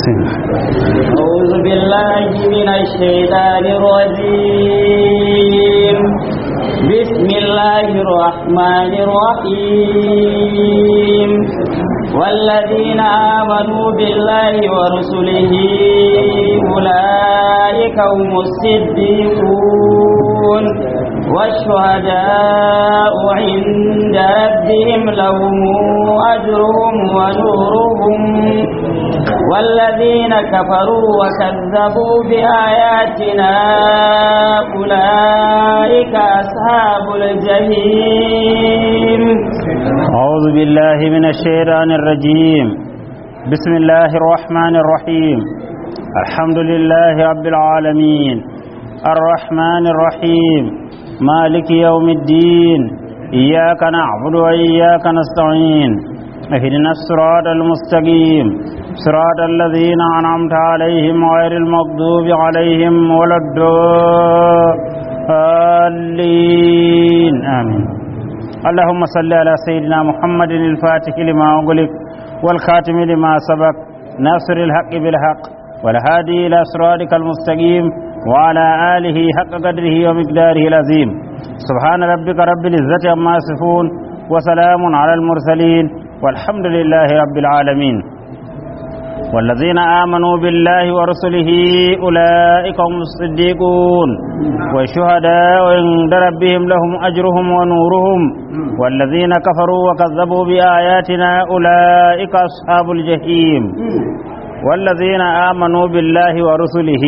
أعوذ بالله من الشيطان الرجيم بسم الله الرحمن الرحيم والذين آمنوا بالله ورسله أولئك هم الصديقون والشهداء عند ربهم لهم أجرهم ونورهم والذين كفروا وكذبوا بآياتنا أولئك أصحاب الجحيم أعوذ بالله من الشيطان الرجيم بسم الله الرحمن الرحيم الحمد لله رب العالمين الرحمن الرحيم مالك يوم الدين إياك نعبد وإياك نستعين اهدنا الصراط المستقيم صراط الذين أنعمت عليهم غير المغضوب عليهم ولا الضالين آمين اللهم صل على سيدنا محمد الفاتح لما أغلق والخاتم لما سبق ناصر الحق بالحق والهادي إلى صراطك المستقيم وعلى آله حق قدره ومقداره العظيم سبحان ربك رب العزة عما يصفون وسلام على المرسلين والحمد لله رب العالمين والذين آمنوا بالله ورسله أولئك هم الصديقون والشهداء عند ربهم لهم أجرهم ونورهم والذين كفروا وكذبوا بآياتنا أولئك أصحاب الجحيم والذين آمنوا بالله ورسله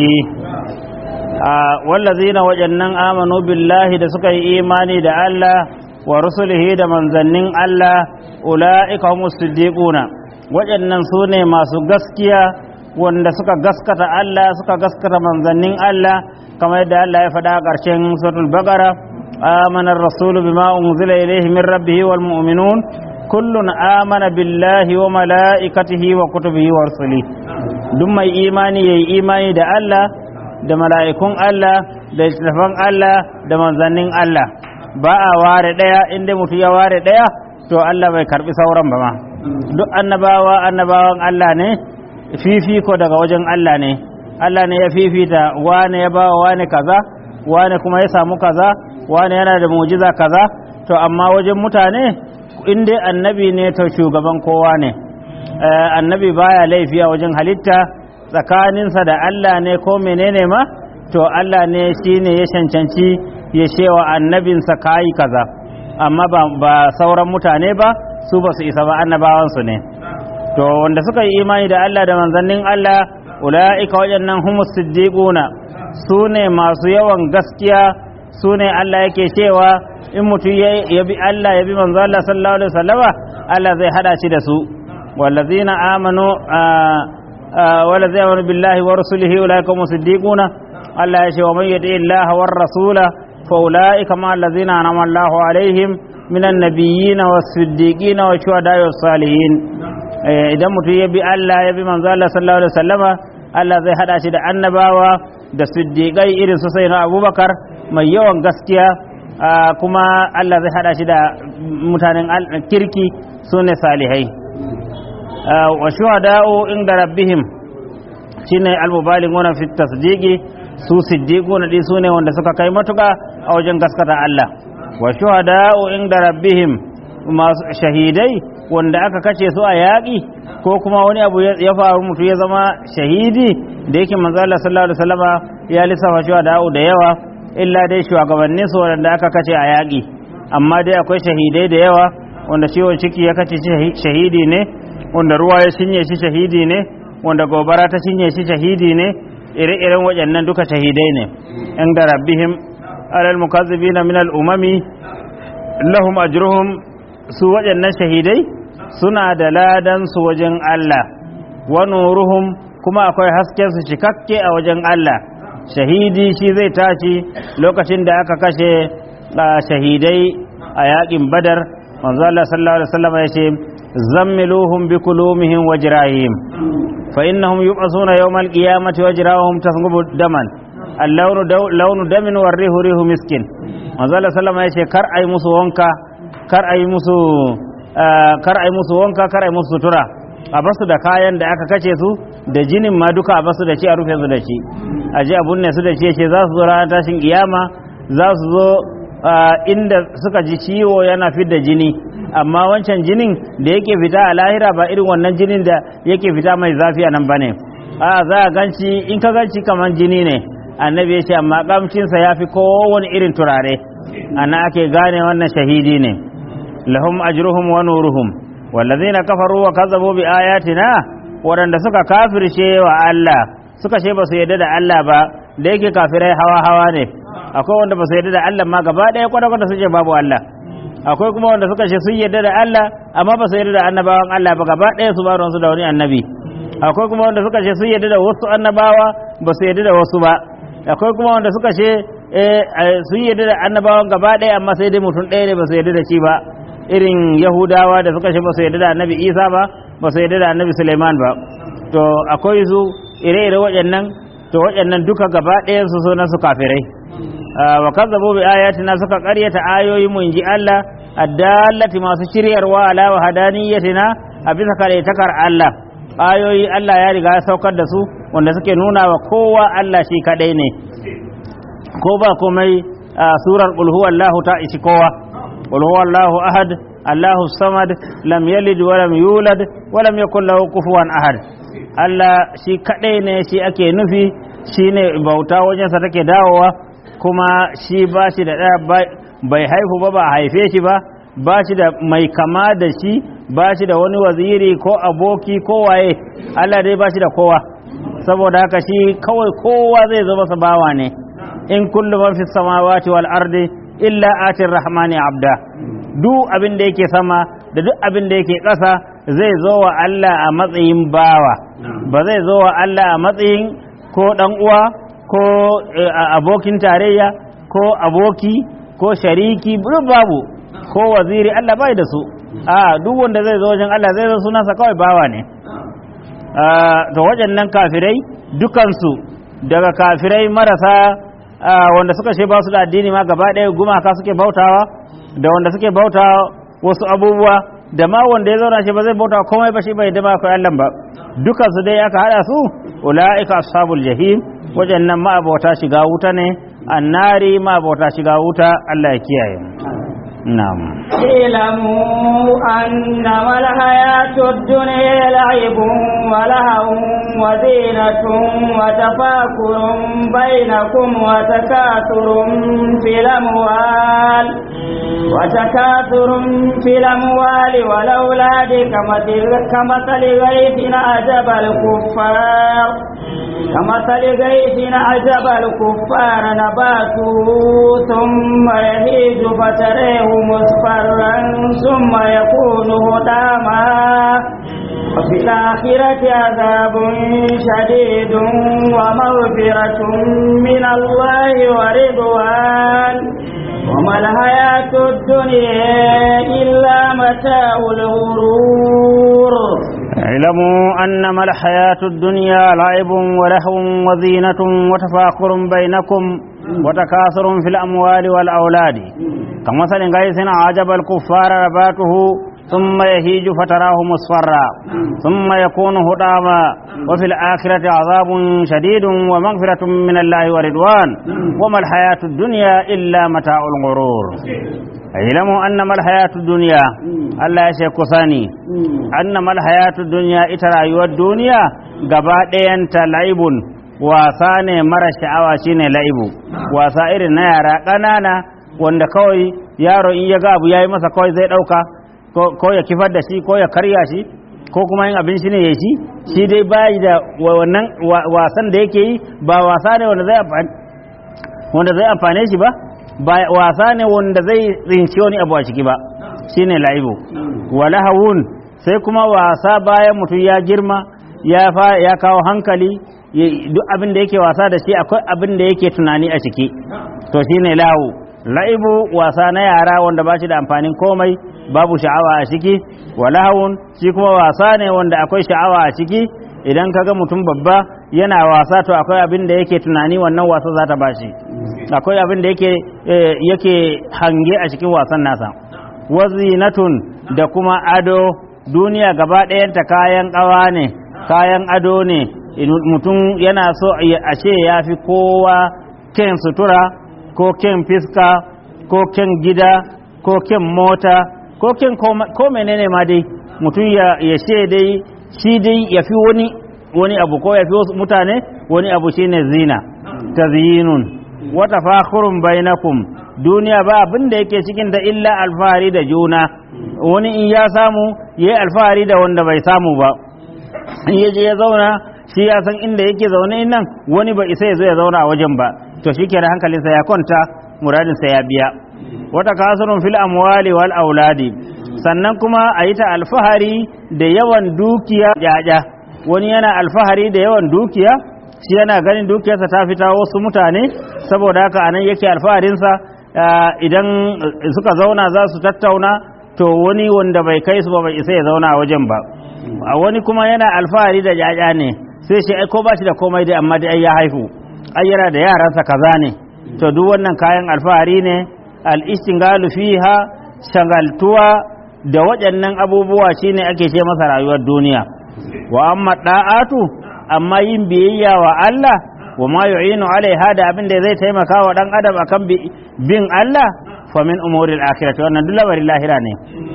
آه والذين وجنن آمنوا بالله da suka yi imani da Allah wa rusulihi da manzannin Allah ula'ika humus siddiquna waɗannan su ne masu gaskiya wanda suka gaskata Allah suka gaskata manzannin Allah kamar yadda Allah ya faɗa a ƙarshen suratul baqara amana ar-rasul bima unzila ilayhi min rabbih wal mu'minun kullun amana billahi wa malaikatihi wa kutubihi wa rusulihi duk mai imani yayi imani da Allah da mala'ikun Allah da littattafan Allah da manzannin Allah ba a ware ɗaya inda mutum ya ware ɗaya to Allah bai karbi sauran ba ma duk annabawa annabawan Allah ne fifiko daga wajen Allah ne Allah ne ya fifita wane ya ba wane kaza wane kuma ya samu kaza wane yana da mujiza kaza to amma wajen mutane in dai annabi ne to shugaban kowa ne annabi baya laifi a wajen halitta tsakaninsa da Allah ne ko menene ma to Allah ne shine ya cancanci ya shewa annabinsa kayi kaza amma ba sauran mutane ba su ba su isa ba annabawansu ne to wanda suka yi imani da Allah da manzannin Allah ula'ika waɗannan humus siddiquna su ne masu yawan gaskiya su ne Allah yake cewa in mutum ya bi Allah ya bi manzo Allah sallallahu alaihi wasallama Allah zai hada shi da su wallazina amanu wallazina amanu billahi wa rasulihi ula'ika humus siddiquna Allah ya ce wa man yati Allah war rasula fa ula'ika ma allazina anama Allahu alaihim من النبيين والصديقين والشهداء والصالحين idan mutum ya bi Allah ya bi manzo Allah sallallahu alaihi wasallama Allah zai hada shi da annabawa da siddiqai irin su sai na Abubakar mai yawan gaskiya kuma Allah zai hada shi da mutanen kirki sune salihai wa shuhada'u inda rabbihim shine al-mubalighuna fi tasdiqi su siddiquna di sune wanda suka kai matuka a wajen gaskata Allah wa shuhada'u inda rabbihim masu shahidai wanda aka kace su a yaƙi ko kuma wani abu ya faru mutu ya zama shahidi da yake manzo Allah sallallahu alaihi wasallama ya lissafa shuhada'u da yawa illa dai shugabannin su wanda aka kace a yaƙi amma dai akwai shahidai da yawa wanda ciwon ciki ya kace shahidi ne wanda ruwa ya cinye shi shahidi ne wanda gobara ta cinye shi shahidi ne ire-iren waɗannan duka shahidai ne inda rabbihim alal mukazzibina min al-umami lahum ajruhum su waɗannan shahidai suna da ladan su wajen Allah wa nuruhum kuma akwai hasken su cikakke a wajen Allah shahidi shi zai tashi lokacin da aka kashe shahidai a yakin badar manzo Allah sallallahu alaihi wasallam ya ce zammiluhum bi kulumihim wa jirahim fa innahum yub'asuna yawmal qiyamati wa jirahum tasghubu daman al-lawnu lawnu damin wa rihu rihu miskin manzo Allah sallallahu alaihi wasallam ya ce kar ai musu wanka kar ai musu kar ai musu wanka kar ai musu sutura a basu da kayan da aka kace su da jinin ma duka a basu da shi a rufe su da shi a ji a bunne su da shi ce za su zo ranar tashin kiyama za su zo inda suka ji ciwo yana fidda jini amma wancan jinin da yake fita a lahira ba irin wannan jinin da yake fita mai zafi a nan bane a za a ganci in ka ganci kamar jini ne annabi ya ce amma kamcinsa ya fi kowane irin turare ana ake gane wannan shahidi ne lahum ajruhum wa nuruhum wallazina kafaru wa kazzabu bi ayatina waɗanda suka kafirce wa Allah suka ce ba su yarda da Allah ba da yake kafirai hawa hawa ne akwai wanda ba su yarda da Allah ma gaba ɗaya kwata kwata su ce babu Allah akwai kuma wanda suka ce sun yarda da Allah amma ba su yarda da annabawan Allah ba gaba ɗaya su ba su da wani annabi akwai kuma wanda suka ce sun yarda da wasu annabawa ba su yarda da wasu ba akwai kuma wanda suka ce sun yarda da annabawan gaba ɗaya amma sai dai mutum ɗaya ne ba su yarda da shi ba irin yahudawa da suka ce ba su yarda da annabi isa ba ba su yarda da annabi suleiman ba to akwai su ire-ire waɗannan to waɗannan duka gaba ɗayan su sunan su kafirai wa kazzabu bi ayatina suka ƙaryata ayoyi mu inji Allah addallati masu shiryarwa ala wa hadaniyatina a bisa takar Allah ayoyi Allah ya riga ya saukar da su wanda suke nuna wa kowa Allah shi kadai ne ko ba komai surar qul huwallahu ta ishi kowa qul huwallahu ahad Allahu samad lam yalid wa lam yulad wa lam yakul lahu kufuwan ahad Allah shi kadai ne shi ake nufi shine bauta wajensa take dawowa kuma shi ba shi da bai haihu ba ba haife shi ba ba shi da mai kama da shi ba shi da wani waziri ko aboki ko waye Allah dai ba shi da kowa saboda haka shi kawai kowa zai zo masa bawa ne in kullu man fi samawati wal ardi illa atir rahmani abda duk abin da yake sama da duk abin da yake ƙasa zai zo wa Allah a matsayin bawa ba zai zo wa Allah a matsayin ko dan uwa ko abokin tarayya ko aboki ko shariki babu ko waziri Allah bai da su a duk wanda zai zo wajen Allah zai zo sunansa kawai bawa ne to wajen nan kafirai dukansu daga kafirai marasa wanda suka ce ba su da addini ma gaba ɗaya gumaka suke bautawa da wanda suke bauta wasu abubuwa da ma wanda ya zauna shi ba zai bauta komai ba shi bai da ba akwai Allah ba dukansu dai aka hada su ulaika ashabul jahim wajen nan ma abota shiga wuta ne annari ma abota shiga wuta Allah ya kiyaye na'am اعلموا أنما الحياة الدنيا لعب ولهو وزينة وتفاكر بينكم وتكاثر في الأموال وتكاثر في الأموال والأولاد كمثل, كمثل غيث أعجب الكفار كمثل غيث أعجب الكفار نباته ثم يهيج فتريه مصفرا ثم يكون هداما وفي الآخرة عذاب شديد ومغفرة من الله ورضوان وما الحياة الدنيا إلا متاع الغرور اعلموا أنما الحياة الدنيا لعب ولهو وزينة وتفاخر بينكم وتكاثر في الأموال والأولاد كمثل غيث عجب الكفار نباته ثم يهيج فتراه مصفرا ثم يكون هداما وفي الآخرة عذاب شديد ومغفرة من الله ورضوان وما الحياة الدنيا إلا متاع الغرور اعلموا أنما الحياة الدنيا الله يشيك ثاني أنما الحياة الدنيا إترى الدنيا قبات أنت لعب wasa ne mara sha'awa shine la'ibu wasa irin na yara ƙanana wanda kawai yaro in ya ga abu yayi masa kawai zai ɗauka ko ya kifar da shi ko ya karya shi ko kuma yin abin shi ne ya shi shi dai bayi da wannan wasan da yake yi ba wasa ne wanda zai wanda zai amfane shi ba ba wasa ne wanda zai tsinci wani abu a ciki ba shine la'ibu wala hawun sai kuma wasa bayan mutum ya girma ya kawo hankali duk abin da yake wasa da shi akwai abin da yake tunani a ciki to shine lahu la'ibu wasa na yara wanda ba shi da amfanin komai babu sha'awa a ciki walahun shi kuma wasa ne wanda akwai sha'awa a ciki idan kaga mutum babba yana wasa to akwai abin da yake tunani wannan wasa za ta bashi akwai abin da yake yake hange a cikin wasan nasa wazinatun da kuma ado duniya gaba ɗayanta kayan ƙawa ne kayan ado ne mutum yana so a ce ya fi kowa ken sutura ko ken fiska ko ken gida ko ken mota ko ken ko menene ma dai mutum ya ce dai shi dai ya fi wani wani abu ko ya fi wasu mutane wani abu shine zina tazyinun wa tafakhurun bainakum duniya ba abin da yake cikin da illa alfahari da juna wani in ya samu yayi alfahari da wanda bai samu ba in ya je ya zauna shi ya san inda yake zaune nan wani ba isa ya zo ya zauna a wajen ba to shi kenan hankalinsa ya kwanta muradinsa ya biya wata kasurun fil amwali wal auladi sannan kuma a yi ta alfahari da yawan dukiya jaja wani yana alfahari da yawan dukiya shi yana ganin dukiyarsa ta fita wasu mutane saboda haka anan yake alfaharinsa idan suka zauna za su tattauna to wani wanda bai kai su ba bai isa ya zauna a wajen ba a wani kuma yana alfahari da jaja ne sai shi ai ko ba shi da komai dai amma dai ya haihu ai yana da yaransa kaza ne to duk wannan kayan alfahari ne al-istingalu fiha shagaltuwa da waɗannan abubuwa shine ake ce masa rayuwar duniya wa amma da'atu amma yin biyayya wa Allah wa ma yu'inu alaiha da abin da zai taimaka wa dan adam akan bin Allah fa min umuril akhirati wannan duk labarin lahira ne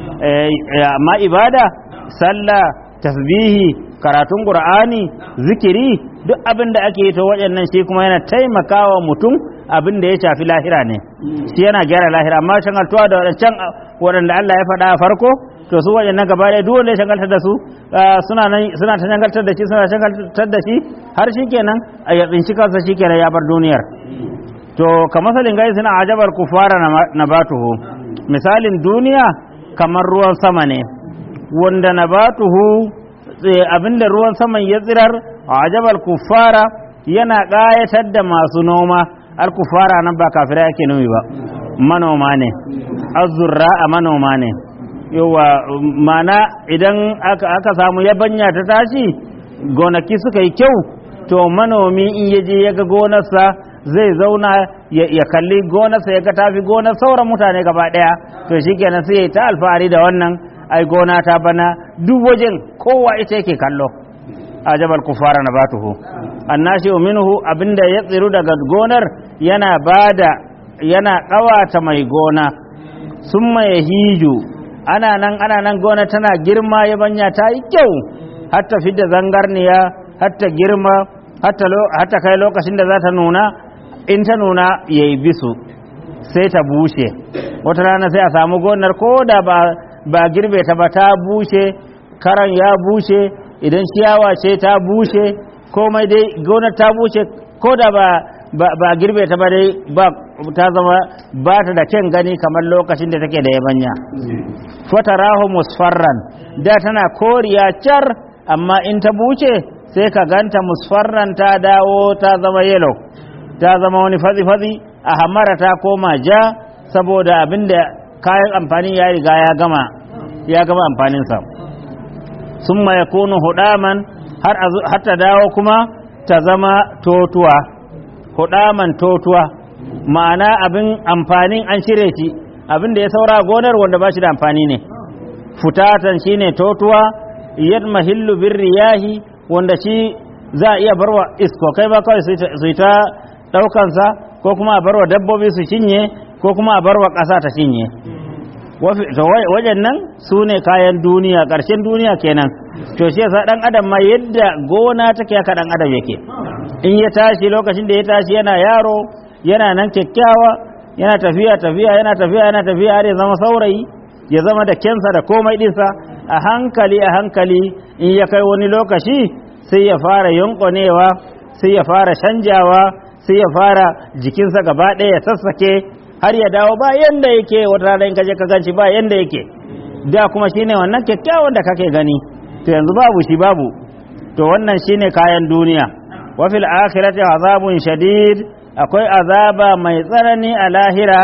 amma ibada sallah tasbihi karatun qur'ani zikiri duk abin da ake yi to waɗannan shi kuma yana taimakawa mutum abin da ya shafi lahira ne shi yana gyara lahira amma shangaltuwa da waɗancan waɗanda Allah ya faɗa a farko to su waɗannan gaba ɗaya duk wanda ya shangaltar da su suna nan suna ta shangaltar da shi suna shangaltar da shi har shi kenan a yatsin shi kansa shi kenan ya bar duniyar to ka masalin gai suna ajabar kufara na batuhu misalin duniya kamar ruwan sama ne wanda na batuhu abinda ruwan saman ya tsirar ajabal kufara yana ƙayatar da masu noma al-kufara nan ba kafira yake numi ba manoma ne azurra a manoma ne yawa mana idan aka samu yabanya ta tashi gonaki suka yi kyau to manomi in yaje ya ga gonarsa zai zauna ya kalli gonarsa ya ga tafi gonar sauran mutane gaba daya to shikenan sai ya ta alfahari da wannan ai gona ta bana duk wajen kowa ita yake kallo ajabal kufara na batuhu annashi minhu abinda ya tsiru daga gonar yana bada yana kawata mai gona summa yahiju ana nan ana nan gona tana girma yabanya ta yi kyau hatta fidda zangarniya hatta girma hatta hatta kai lokacin da za ta nuna in ta nuna yayi bisu sai ta bushe wata rana sai a samu gonar ko da ba ba girbe ta ba ta bushe karan ya bushe idan ciyawa ce ta bushe komai dai gonar ta bushe ko da ba ba girbe ta ba dai ba ta zama ba ta da kyan gani kamar lokacin da take da yabanya fatarahu musfarran da tana koriya car amma in ta buce sai ka ganta musfarran ta dawo ta zama yellow ta zama wani fazi-fazi a hamara ta koma ja saboda abinda kayan amfani ya riga ya gama ya gama amfaninsa sun ma ya kunu hudaman har ta dawo kuma ta zama totuwa hudaman totuwa ma'ana abin amfanin an shirye shi abin da ya saura gonar wanda ba shi da amfani ne futatan shine totuwa yadma hillu bin riyahi wanda shi za a iya barwa isko kai ba kawai su ta ɗaukansa ko kuma a barwa dabbobi su cinye ko kuma a barwa ƙasa ta cinye wajen nan su ne kayan duniya ƙarshen duniya kenan to shi yasa ɗan adam ma yadda gona take haka ɗan adam yake in ya tashi lokacin da ya tashi yana yaro yana nan kyakkyawa yana tafiya tafiya yana tafiya yana tafiya har ya zama saurayi ya zama da kensa da komai ɗinsa a hankali a hankali in ya kai wani lokaci sai ya fara yunƙonewa sai ya fara canjawa sai ya fara jikinsa gaba ɗaya ya sassake har ya dawo ba yanda yake wata rana in kaje ka ganci ba yanda yake da kuma shine wannan kyakkyawan da kake gani to yanzu babu shi babu to wannan shine kayan duniya wa fil akhirati azabun shadid akwai azaba mai tsanani a lahira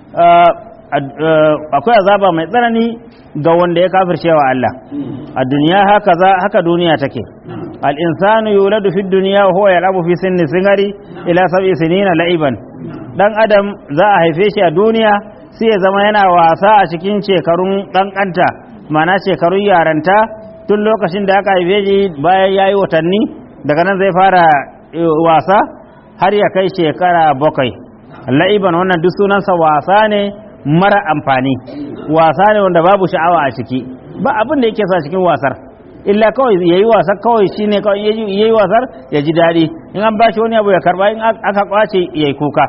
akwai azaba mai tsanani ga wanda ya kafirce wa Allah a duniya haka za haka duniya take al insanu yuladu fi dunya wa huwa yal'abu fi sinni singari ila sab'i sinina la'iban dan adam za a haife shi a duniya sai ya zama yana wasa a cikin shekarun kankanta mana shekarun yaranta tun lokacin da aka haife shi bayan ya yi watanni daga nan zai fara wasa har ya kai shekara bakwai la'iban wannan duk sunansa wasa ne mara amfani wasa ne wanda babu sha'awa a ciki ba abin da yake sa cikin wasar illa kawai ya yi wasar kawai shi ne kawai ya yi wasar ya ji daɗi in an ba shi wani abu ya karba in aka kwace ya yi kuka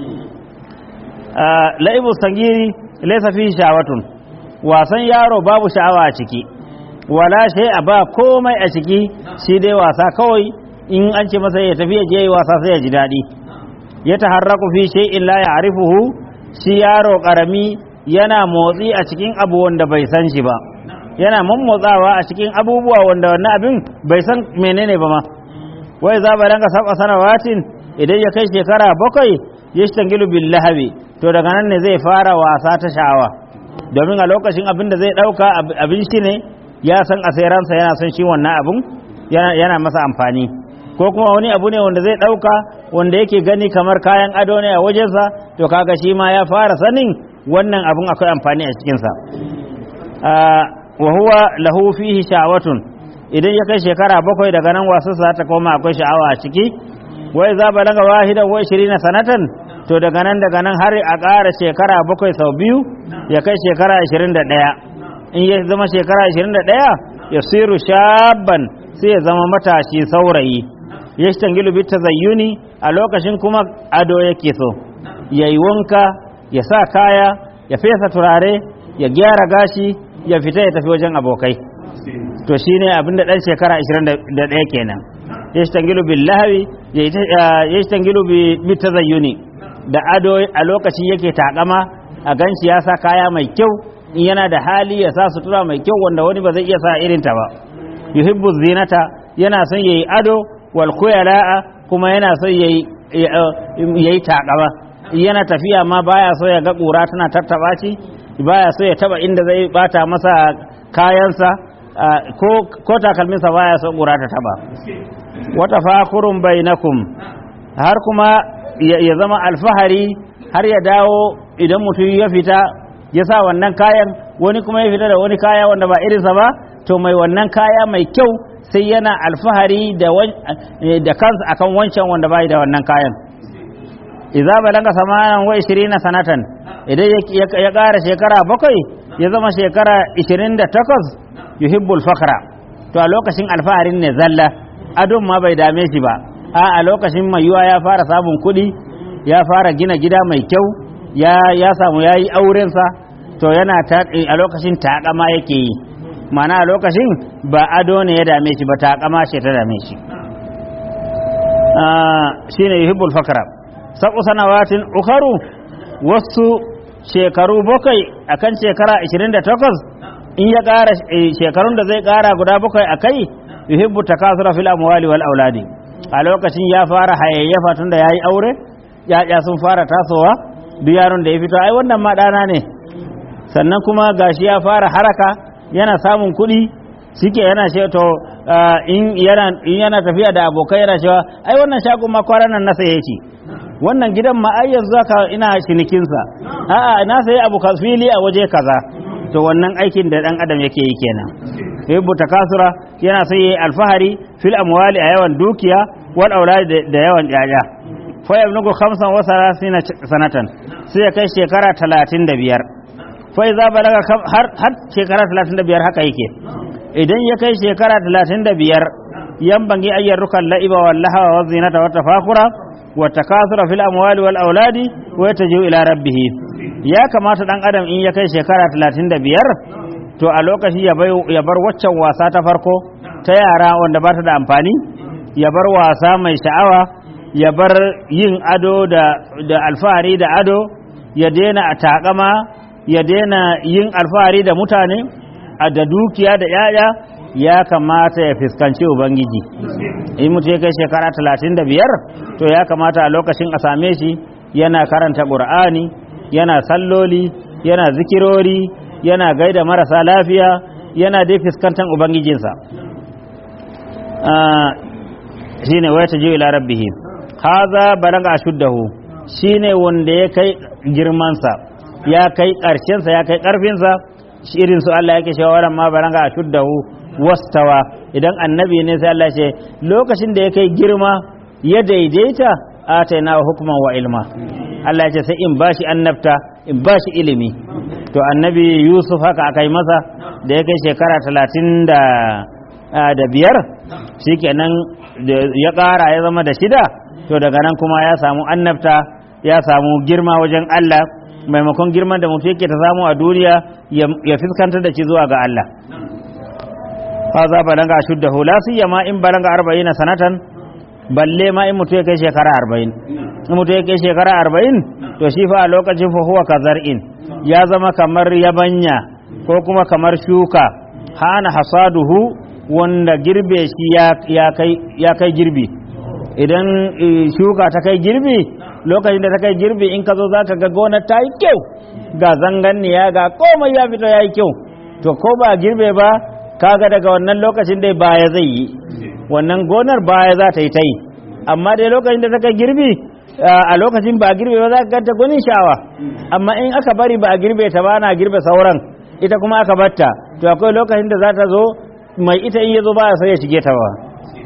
la'ibu sangiri laisa fi sha'awatun wasan yaro babu sha'awa a ciki wala shay a ba komai a ciki shi dai wasa kawai in an ce masa ya tafi ya je yi wasa sai ya ji daɗi ya taharraku fi shay'in la ya'rifuhu shi yaro karami yana motsi a cikin abu wanda bai san shi ba yana mummotsawa a cikin abubuwa wanda wannan abin bai san menene ba ma wai za ba ranka saba sanawatin idan ya kai shekara bakwai ya shtangilu bil lahabi to daga nan ne zai fara wasa ta sha'awa domin a lokacin abin da zai dauka abin shi ne ya san asiransa yana son shi wannan abin yana masa amfani ko kuma wani abu ne wanda zai dauka wanda yake gani kamar kayan ado ne a wajensa to kaga shi ma ya fara sanin wannan abin akwai amfani a cikinsa wa huwa lahu fihi sha'watun idan ya kai shekara bakwai daga nan wasu za ta koma akwai sha'awa a ciki wai za ba daga wahidan wa na sanatan to daga nan daga nan har a ƙara shekara bakwai sau biyu ya kai shekara ashirin da ɗaya in ya zama shekara ashirin da ɗaya ya siru shabban sai ya zama matashi saurayi ya shi tangilu bi tazayyuni a lokacin kuma ado yake so ya yi wanka ya sa kaya ya fesa turare ya gyara gashi ya fita ya tafi wajen abokai to shine abinda dan shekara 21 kenan yashtangilu bil lahwi yashtangilu bi tazayyuni da ado a lokaci yake takama a ganshi ya sa kaya mai kyau in yana da hali ya sa sutura mai kyau wanda wani ba zai iya sa irin ta ba yuhibbu zinata yana son yayi ado wal khuyala'a kuma yana son yayi yayi takama yana tafiya ma baya so ya ga kura tana tattaba shi baya so ya taba inda zai bata masa kayansa ko takalminsa baya so ƙura ta taba wata fakurun bainakum har kuma ya zama alfahari har ya dawo idan mutum ya fita ya sa wannan kayan wani kuma ya fita da wani kaya wanda ba irinsa ba to mai wannan kaya mai kyau sai yana alfahari da kansa akan wancan wanda bai da wannan kayan idza balaga samanan wa 20 sanatan idan ya ƙara shekara bakwai ya zama shekara 28 yuhibbul fakhra to a lokacin alfaharin ne zalla adon ma bai dame shi ba a a lokacin mai yiwa ya fara samun kuɗi ya fara gina gida mai kyau ya ya samu yayi auren sa to yana ta a lokacin takama yake yi mana a lokacin ba ado ne ya dame shi ba takama ce ta dame shi shine yuhibbul fakhra sabu sanawatin ukharu wasu shekaru bakwai akan shekara 28 in ya ƙara shekarun da zai ƙara guda bakwai a kai yuhibbu takasura fil amwali wal auladi a lokacin ya fara hayayyafa tun da yayi aure yaya sun fara tasowa duk yaron da ya fito ai wannan ma ɗana ne sannan kuma gashi ya fara haraka yana samun kuɗi shike yana ce to in yana in yana tafiya da abokai yana cewa ai wannan shagon ma kwaran nan na saye shi wannan gidan ma ai yanzu haka ina cinikinsa a'a na sayi abu fili a waje kaza to wannan aikin da dan adam yake yi kenan yabbu takasura yana sai yayi alfahari fil amwali a yawan dukiya wal aulad da yawan yaya fa yablugu 35 sanatan sai ya kai shekara 35 fa idza balaga har har shekara 35 haka yake idan ya kai shekara 35 yan bangi ayyar rukan la'iba wal lahawa wa zinata wa tafakura wa takasura fil amwali wal auladi wa yataju ila rabbih ya kamata dan adam in ya kai shekara 35 to a lokaci ya bar waccan wasa ta farko ta yara wanda ba ta da amfani ya bar wasa mai sha'awa ya bar yin ado da, da alfahari da ado ya daina a takama ya daina yin alfahari da mutane a da dukiya da yaya ya kamata ya fuskanci ubangiji in mutu ya kai shekara 35 to ya kamata a lokacin a same shi yana karanta ƙur'ani yana salloli yana zikirori yana gaida marasa lafiya yana dai fuskantar ubangijinsa shine waya ta ila rabbihi haza balaga ashuddahu shine wanda ya kai girmansa ya kai ƙarshensa ya kai ƙarfinsa irin su Allah yake cewa waran ma baranga ashuddahu wastawa idan annabi ne sai Allah ce lokacin da ya kai girma ya daidaita ataina hukman wa ilma Allah ya ce sai in bashi annabta in bashi ilimi to annabi Yusuf haka aka yi masa da ya kai shekara talatin da da biyar shikenan ya ƙara ya zama da shida to daga nan kuma ya samu annabta ya samu girma wajen Allah maimakon girman da mutum yake ta samu a duniya ya fuskantar da shi zuwa ga Allah haza balanga shuddahu la siyama in balanga 40 sanatan balle ma in mutum ya kai shekara 40 in mutum ya kai shekara 40 to shi fa a lokacin fa huwa kazar'in ya zama kamar yabanya ko kuma kamar shuka hana hasaduhu wanda girbe shi ya kai ya kai girbi idan shuka ta kai girbi lokacin da ta kai girbi in ka zo za ka ga gonar ta yi kyau ga zanganniya ga komai ya fito ya yi kyau to ko ba girbe ba kaga daga wannan lokacin dai baya zai yi wannan gonar baya za ta yi ta yi amma dai lokacin da ta kai girbi a lokacin ba girbe ba za ka ganta gunin sha'awa amma in aka bari ba a girbe ta ba na girbe sauran ita kuma aka batta to akwai lokacin da za ta zo mai ita in ya zo ba sai ya shige ta ba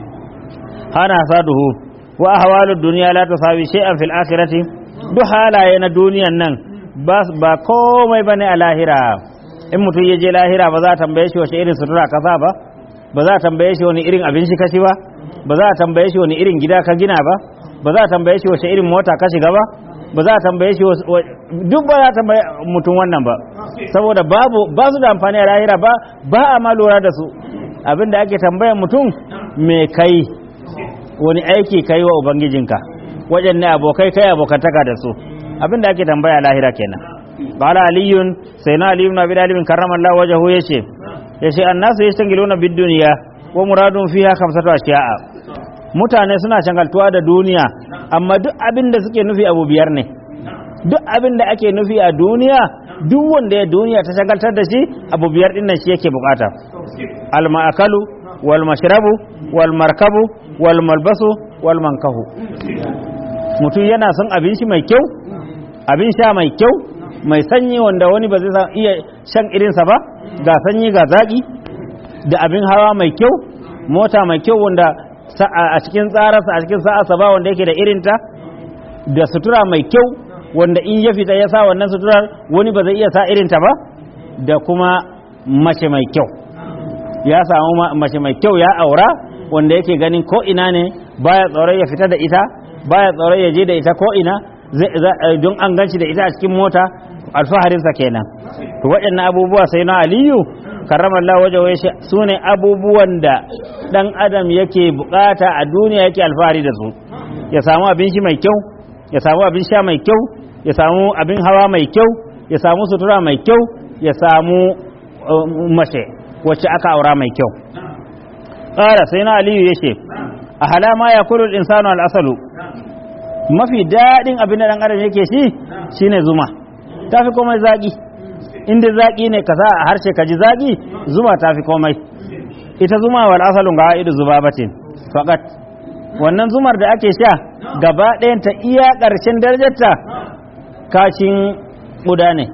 hana saduhu wa ahwalud dunya la tusawi shay'an fil akhirati duk halaye na duniyan nan ba komai bane a lahira in mutum ya je lahira ba za a tambaye shi wace irin sutura ka sa ba ba za a tambaye shi wani irin abinci ka ci ba ba za a tambaye shi wani irin gida ka gina ba ba za a tambaye shi wace irin mota ka shiga ba ba za a tambaye shi duk ba za a tambaye mutum wannan ba saboda babu ba su da amfani a lahira ba ba a ma lura da su abinda ake tambayan mutum me kai wani aiki kai wa ubangijinka wajen ne abokai kai abokantaka da su abinda ake tambaya lahira kenan qala aliyun sai na aliyu na bidalibin karramallahu wajhu yace yace annasu yastangiluna bid dunya wa muradun fiha khamsatu ashiya'a mutane suna shangaltuwa da duniya amma duk abin da suke nufi abu biyar ne duk abin da ake nufi a duniya duk wanda ya duniya ta shagaltar da shi abu biyar din nan shi yake bukata al ma'akalu wal mashrabu wal markabu wal malbasu wal mankahu mutum yana son abin shi mai kyau abin sha mai kyau mai sanyi wanda wani ba zai iya shan irinsa ba ga sanyi ga zaƙi da abin hawa mai kyau mota mai kyau wanda a cikin tsararsa a cikin sa'arsa ba wanda yake da irinta da sutura mai kyau wanda in ya fita ya sa wannan suturar wani ba zai iya sa irinta ba da kuma mace mai kyau ya samu mace mai kyau ya aura wanda yake ganin ko ina ne baya tsoron ya fita da ita baya tsoron ya je da ita ko ina don an ganci da ita a cikin mota alfaharinsa kenan to waɗannan abubuwa sai na aliyu karramallah waje wai su ne abubuwan da ɗan adam yake bukata a duniya yake alfahari da su ya samu abin shi mai kyau ya samu abin sha mai kyau ya samu abin hawa mai kyau ya samu sutura mai kyau ya samu mace wacce aka aura mai kyau ƙara sai na aliyu ya ce a halama ya kuru insanu al'asalu mafi daɗin abin da ɗan adam yake shi shine zuma ta fi komai zaƙi inda zaƙi ne ka sa a harshe ka ji zaƙi zuma ta fi komai ita zuma wal asalun ga idu zubabatin faqat wannan zumar da ake sha gaba ɗayan ta iya ƙarshen darajarta kashin ƙuda ne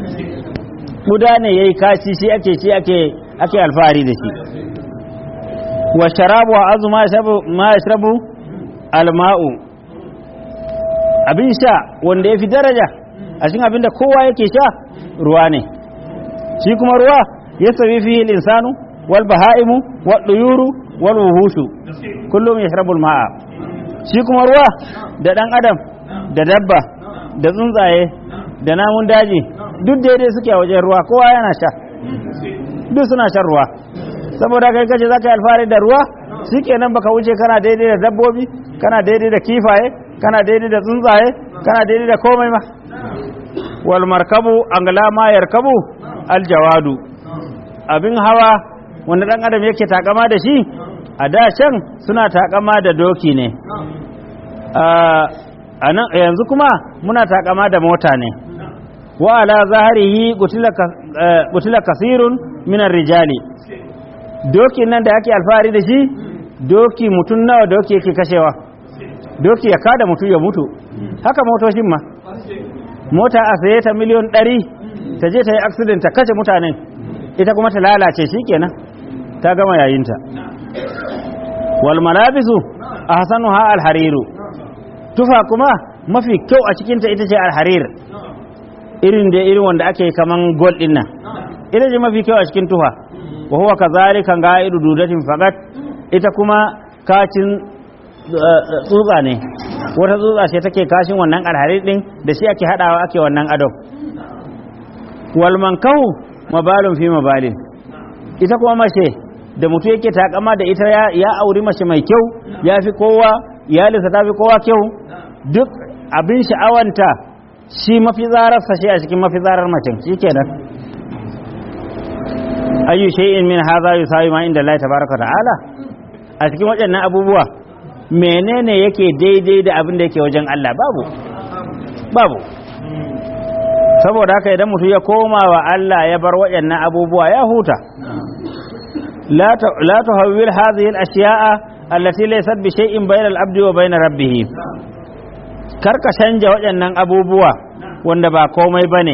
ƙuda ne yayi kashi shi ake shi ake ake alfahari da shi wa sharabu wa azu ma yashrabu alma'u abin sha wanda ya fi daraja a cikin abin da kowa yake sha ruwa ne shi kuma ruwa ya sabi fihi insanu wal baha'imu wal duyuru wal wuhushu kullum yashrabu ma'a shi kuma ruwa da dan adam da dabba da tsuntsaye da namun daji duk daidai suke a wajen ruwa kowa yana sha duk suna shan ruwa saboda kai kace zaka yi alfahari da ruwa shikenan baka wuce kana daidai da dabbobi kana daidai da kifaye kana daidai da tsuntsaye kana daidai da komai ma wal markabu angla ma yarkabu al jawadu abin hawa wanda dan adam yake takama da shi a da can suna takama da doki ne a nan yanzu kuma muna takama da mota ne wa ala zaharihi gutila kasirun minar rijali doki nan da ake alfahari da shi doki mutum nawa doki yake kashewa doki ya kada mutum ya mutu haka motoshin ma mota a saye ta miliyon ɗari ta je ta yi accident ta kashe mutanen ita kuma ta lalace shikenan ta gama yayinta wal malabisu ahsanuha al hariru tufa kuma mafi kyau a cikinta ita ce al harir irin da irin wanda ake kaman gold din nan ita ce mafi kyau a cikin tufa wa huwa kazalika ga'idu dudatin faqat ita kuma kacin tsutsa ne wata tsutsa ce take kashin wannan alharir din da shi ake hadawa ake wannan adon wal mankahu mabalun fi mabalin ita kuma mace da mutu yake takama da ita ya, ya auri mace mai kyau ya fi kowa iyalinsa ta fi kowa kyau duk abin sha'awanta shi mafi zararsa shi a cikin mafi zarar macen shi kenan ayyu shay'in min hadha yusawi ma inda Allah tabaraka ta'ala a cikin waɗannan abubuwa menene yake daidai da abin da yake wajen Allah babu babu saboda haka idan mutum ya koma wa Allah ya bar waɗannan abubuwa ya huta la tuhawwil hadhihi al-ashya'a allati laysat bi shay'in bayna al-abdi wa bayna rabbih karka canja waɗannan abubuwa wanda ba komai bane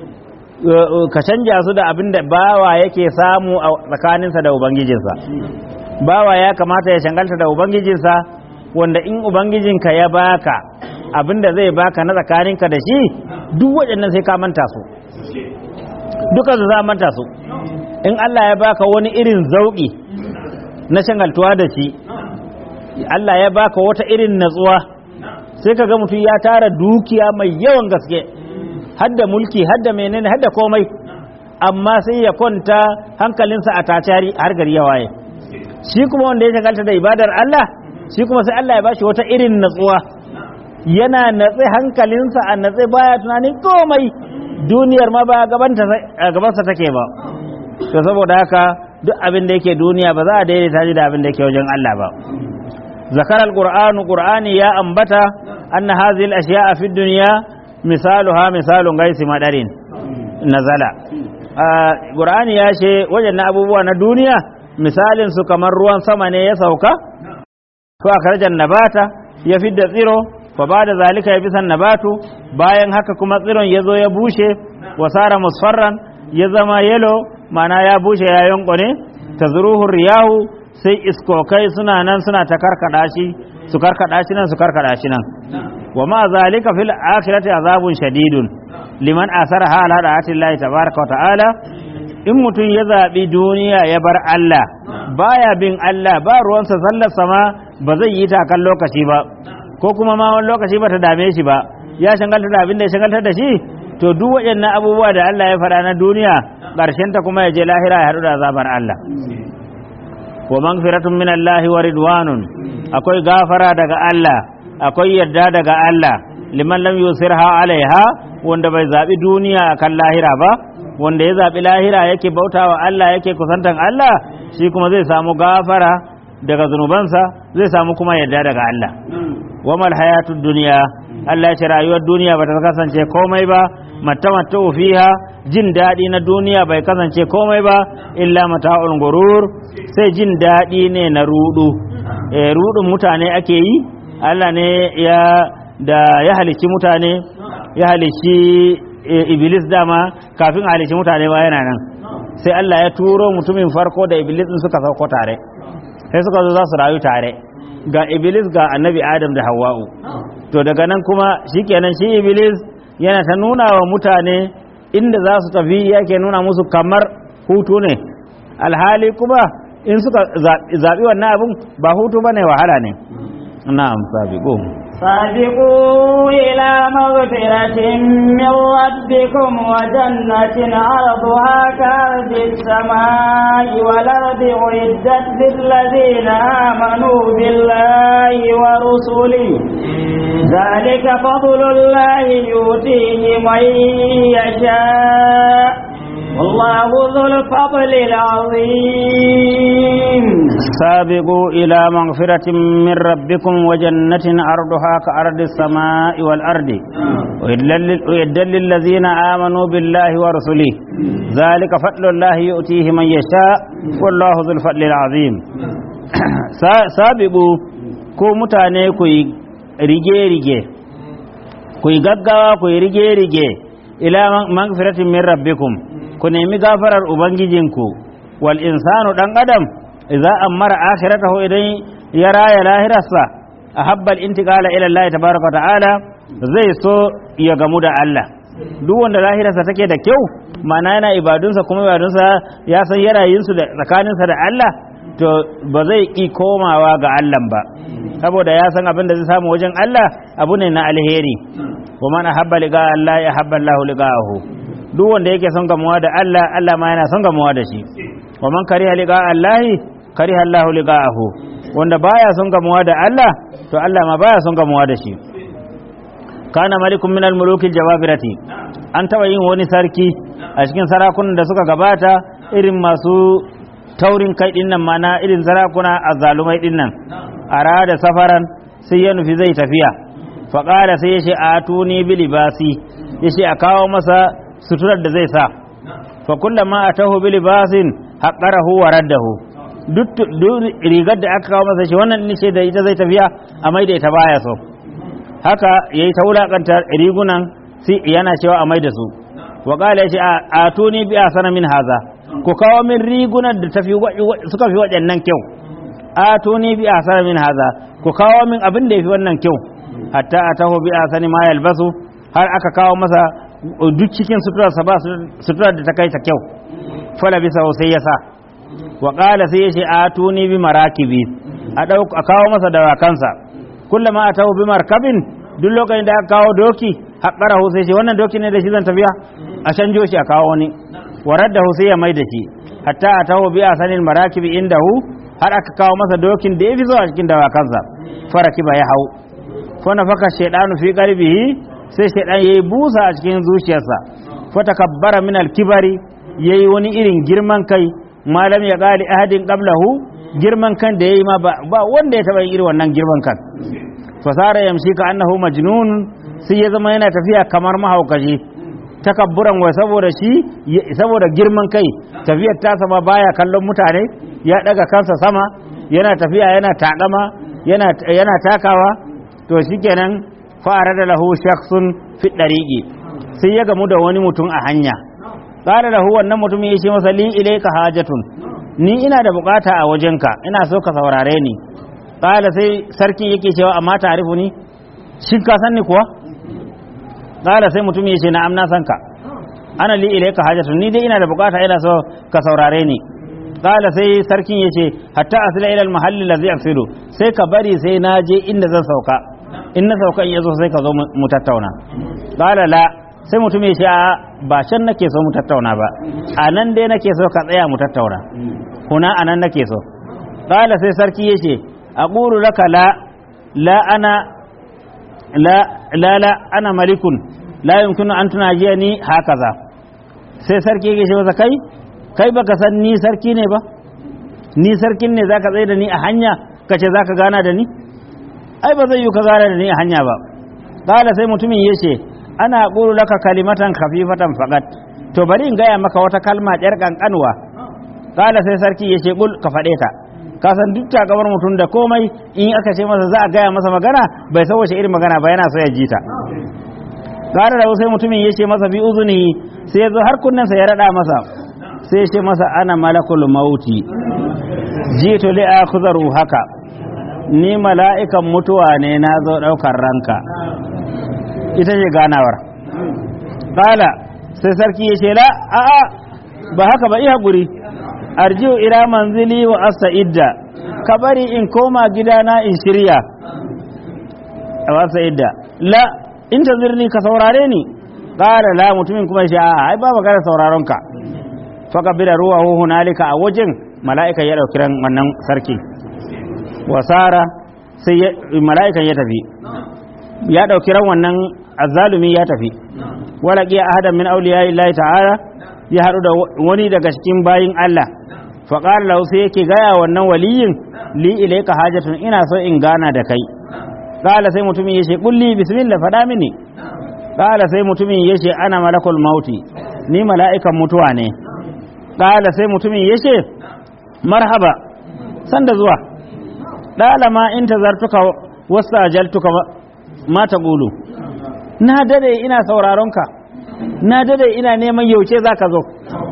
ka canja su da abin da bawa yake samu a tsakaninsa da ubangijinsa bawa ya kamata ya shangalta da ubangijinsa wanda in ubangijinka ya baka abin da zai baka na tsakaninka da shi duk waɗannan sai ka manta su duka su za manta su in Allah ya baka wani irin zauƙi na shangaltuwa da shi Allah ya baka wata irin natsuwa sai ka ga mutum ya tara dukiya mai yawan gaske hadda mulki hadda menene hadda komai amma sai ya kwanta hankalinsa a tacari har gari ya waye shi kuma wanda ya shagalta da ibadar Allah shi kuma sai Allah ya bashi wata irin natsuwa yana natse hankalinsa a natse baya tunanin komai duniyar ma ba gabansa take ba to saboda haka duk abin da yake duniya ba za a daidaita shi da abin da yake wajen Allah ba zakar alqur'anu qur'ani ya ambata anna hadhihi al-ashya'a fi dunya misaluha misalun gaisi madarin nazala qur'ani ya ce wajen abubuwa na duniya misalin su kamar ruwan sama ne ya sauka ko akarjan nabata ya fidda tsiro fa ba da zalika ya bisan nabatu bayan haka kuma tsiron ya zo ya bushe wasara musfarran ya zama yelo mana ya bushe ya yankone ta zuruhun riyahu sai iskokai suna nan suna ta karkada shi su karkada shi nan su karkada shi nan wa ma zalika fil akhirati azabun shadidun liman asara hala da atillahi tabaraka wa ta'ala in mutum ya zaɓi duniya ya bar Allah baya bin Allah ba ruwansa sallar sama ba zai yi takan lokaci ba ko kuma ma wani lokaci ba ta dame shi ba ya shangalta da abin da ya shangaltar da shi to duk waɗannan abubuwa da Allah ya faɗa na duniya ƙarshen ta kuma ya je lahira ya haɗu da azabar Allah wa magfiratun min Allah wa ridwanun akwai gafara daga Allah akwai yarda daga Allah liman lam yusirha alaiha wanda bai zaɓi duniya akan lahira ba wanda ya zaɓi lahira yake bautawa Allah yake kusantan Allah shi kuma zai samu gafara daga zunubansa zai samu kuma yarda daga Allah wamal hayatud duniya Allah ya ce rayuwar duniya bata kasance komai ba matta fiha jin daɗi na duniya bai kasance komai ba illa mata'ul gurur sai jin daɗi ne na rudu e, rudun mutane ake yi Allah ne ya da ya halicci mutane ya halicci e, iblis dama kafin halicci mutane ba yana nan sai Allah ya turo mutumin farko da iblis din suka sauko tare sai suka zo za su rayu tare ga iblis ga annabi adam da hawa'u to daga nan kuma shikenan shi iblis yana ta nuna wa mutane inda za su tafi yake nuna musu kamar hutu ne alhali kuma in suka zaɓi wannan abin ba hutu ba ne wahala ne na'am sabiqu سابقوا إلى مغفرة من ربكم وجنة عرضها كأرض السماء والأرض أعدت للذين آمنوا بالله ورسله ذلك فضل الله يؤتيه من يشاء والله ذو الفضل العظيم سابقوا إلى مغفرة من ربكم وجنة عرضها كأرض السماء والأرض وإدل للذين آمنوا بالله ورسله ذلك فضل الله يؤتيه من يشاء والله ذو الفضل العظيم سابقوا ko mutane ku yi rige-rige ku yi gaggawa ku yi rige-rige ila magfiratin min rabbikum ku ku nemi gafarar ubangijinku wal insanu dan adam idza amara akhiratahu idan ya raya lahirarsa ahabba al-intiqala ila Allah tabaaraka wa ta'ala zai so ya gamu da Allah duk wanda lahirarsa take da kyau ma'ana yana ibadunsa kuma ibadunsa ya san yarayinsu da tsakaninsa da Allah to ba zai ƙi komawa ga Allah ba saboda ya san abin da zai samu wajen Allah abu ne na alheri wa man ahabba liqa Allah ya habba Allah liqa'ahu duk wanda yake son gamuwa da Allah Allah ma yana son gamuwa da shi wa man kariha liqa Allah kariha Allah liqa'ahu wanda baya son gamuwa da Allah to Allah ma baya son gamuwa da shi kana malikun min al-muluki jawabirati an taba yin wani sarki a cikin sarakunan da suka gabata irin masu taurin kai din nan mana irin sarakuna azzalumai din nan arada safaran sai ya nufi zai tafiya faƙala sai ya ce a tuni bi libasi ya ce a kawo masa suturar da zai sa fa kullama a taho bi libasin haƙarahu wa raddahu duk rigar da aka kawo masa shi wannan ne ce da ita zai tafiya a mai da ita baya so haka yayi ta wulakanta rigunan sai yana cewa a mai da su wa qala ya ce a tuni bi asana min haza ku kawo min rigunan da tafi suka fi waɗannan kyau a tuni bi asana min haza ku kawo min abin da yafi wannan kyau hatta atahu bi asani ma yalbasu har aka kawo masa duk cikin suturarsa ba suturar da ta kai ta kyau fala bisa sai ya sa wa qala sai ya ce a tuni bi marakibi a a kawo masa dawakansa kullama atahu bi markabin duk lokacin da aka kawo doki haƙarahu sai ce wannan doki ne da shi zan tafiya a canjo shi a kawo wani warar da sai ya mai da shi hatta a taho biya sanin marakibi inda hu har aka kawo masa dokin da ya fi zuwa cikin dawakansa faraki ba ya hau fana faka shaidanu fi qalbihi sai shaidan yayi busa a cikin zuciyarsa fa takabbara min al-kibari yayi wani irin girman kai malam ya qali ahadin qablahu girman kan da yayi ma ba wanda ya taba yin irin wannan girman kan fasara yamshi ka annahu majnun sai ya zama yana tafiya kamar mahaukaci takabburan wai saboda shi saboda girman kai tafiyar ta sama baya kallon mutane ya daga kansa sama yana tafiya yana takama yana yana takawa to shikenan fara da lahu shakhsun fi dariqi sai ya gamu da wani mutum a hanya qala lahu wannan mutum ya ce masa li ilayka hajatun ni ina da bukata a wajenka ina so ka saurare ni qala sai sarki yake cewa amma ta'rifu ni shin ka san ni kuwa qala sai mutum ya ce na'am na san ka ana li ilayka hajatun ni dai ina da bukata ina so ka saurare ni qala sai sarkin ya ce hatta asila ila al-mahall alladhi asilu sai ka bari sai na je inda zan sauka in na sauka in yazo sai ka zo mu tattauna qala la sai mutum ya ce a ba can nake so mu tattauna ba a nan dai nake so ka tsaya mu tattauna kuna a nan nake so qala sai sarki ya ce aqulu laka la la ana la la la ana malikun la yumkinu an tunajiyani hakaza sai sarki yake ce masa kai kai baka san ni sarki ne ba ni sarkin ne zaka tsaye da ni a hanya kace zaka gana da ni ai ba zai yi ka gana da ni a hanya ba qala sai mutumin yace ana qulu laka kalimatan khafifatan faqat to bari in gaya maka wata kalma ɗyar kankanwa qala sai sarki yace qul ka faɗe ta ka san duk takamar mutum da komai in aka ce masa za a gaya masa magana bai san wace irin magana ba yana so ya ji ta ƙara da sai mutumin ya ce masa fi uzuni sai ya zo har kunnensa ya raɗa masa sai ya ce masa ana malakul mauti jitu li akhzaru haka ni mala'ikan mutuwa ne na zo ɗaukar ranka ita ce ganawar ƙala sai sarki ya ce la a'a ba haka ba iya guri arjiu ila manzili wa idda ka bari in koma gidana in shirya a idda la in tazirni ka saurare ni qala la mutumin kuma shi a ai ba magana sauraron ka fa kabira ruwahu hunalika a wajen mala'ika ya dauki ran wannan sarki wasara sai mala'ikan ya tafi ya dauki ran wannan azzalumi ya tafi wala qiya ahadan min awliya illahi ta'ala ya haɗu da wani daga cikin bayin Allah faƙar lau sai yake gaya wannan waliyin li ilaika hajatun ina so in gana da kai ƙala sai mutumin ya ce ƙulli bismillah faɗa mini ƙala sai mutumin ya ce ana malakul mauti ni mala'ikan mutuwa ne ƙala sai mutumin ya ce marhaba sanda zuwa ɗala ma in ta zartuka wasu ajaltuka ma ta ƙulu na dade ina sauraronka na dade ina neman yauce za ka zo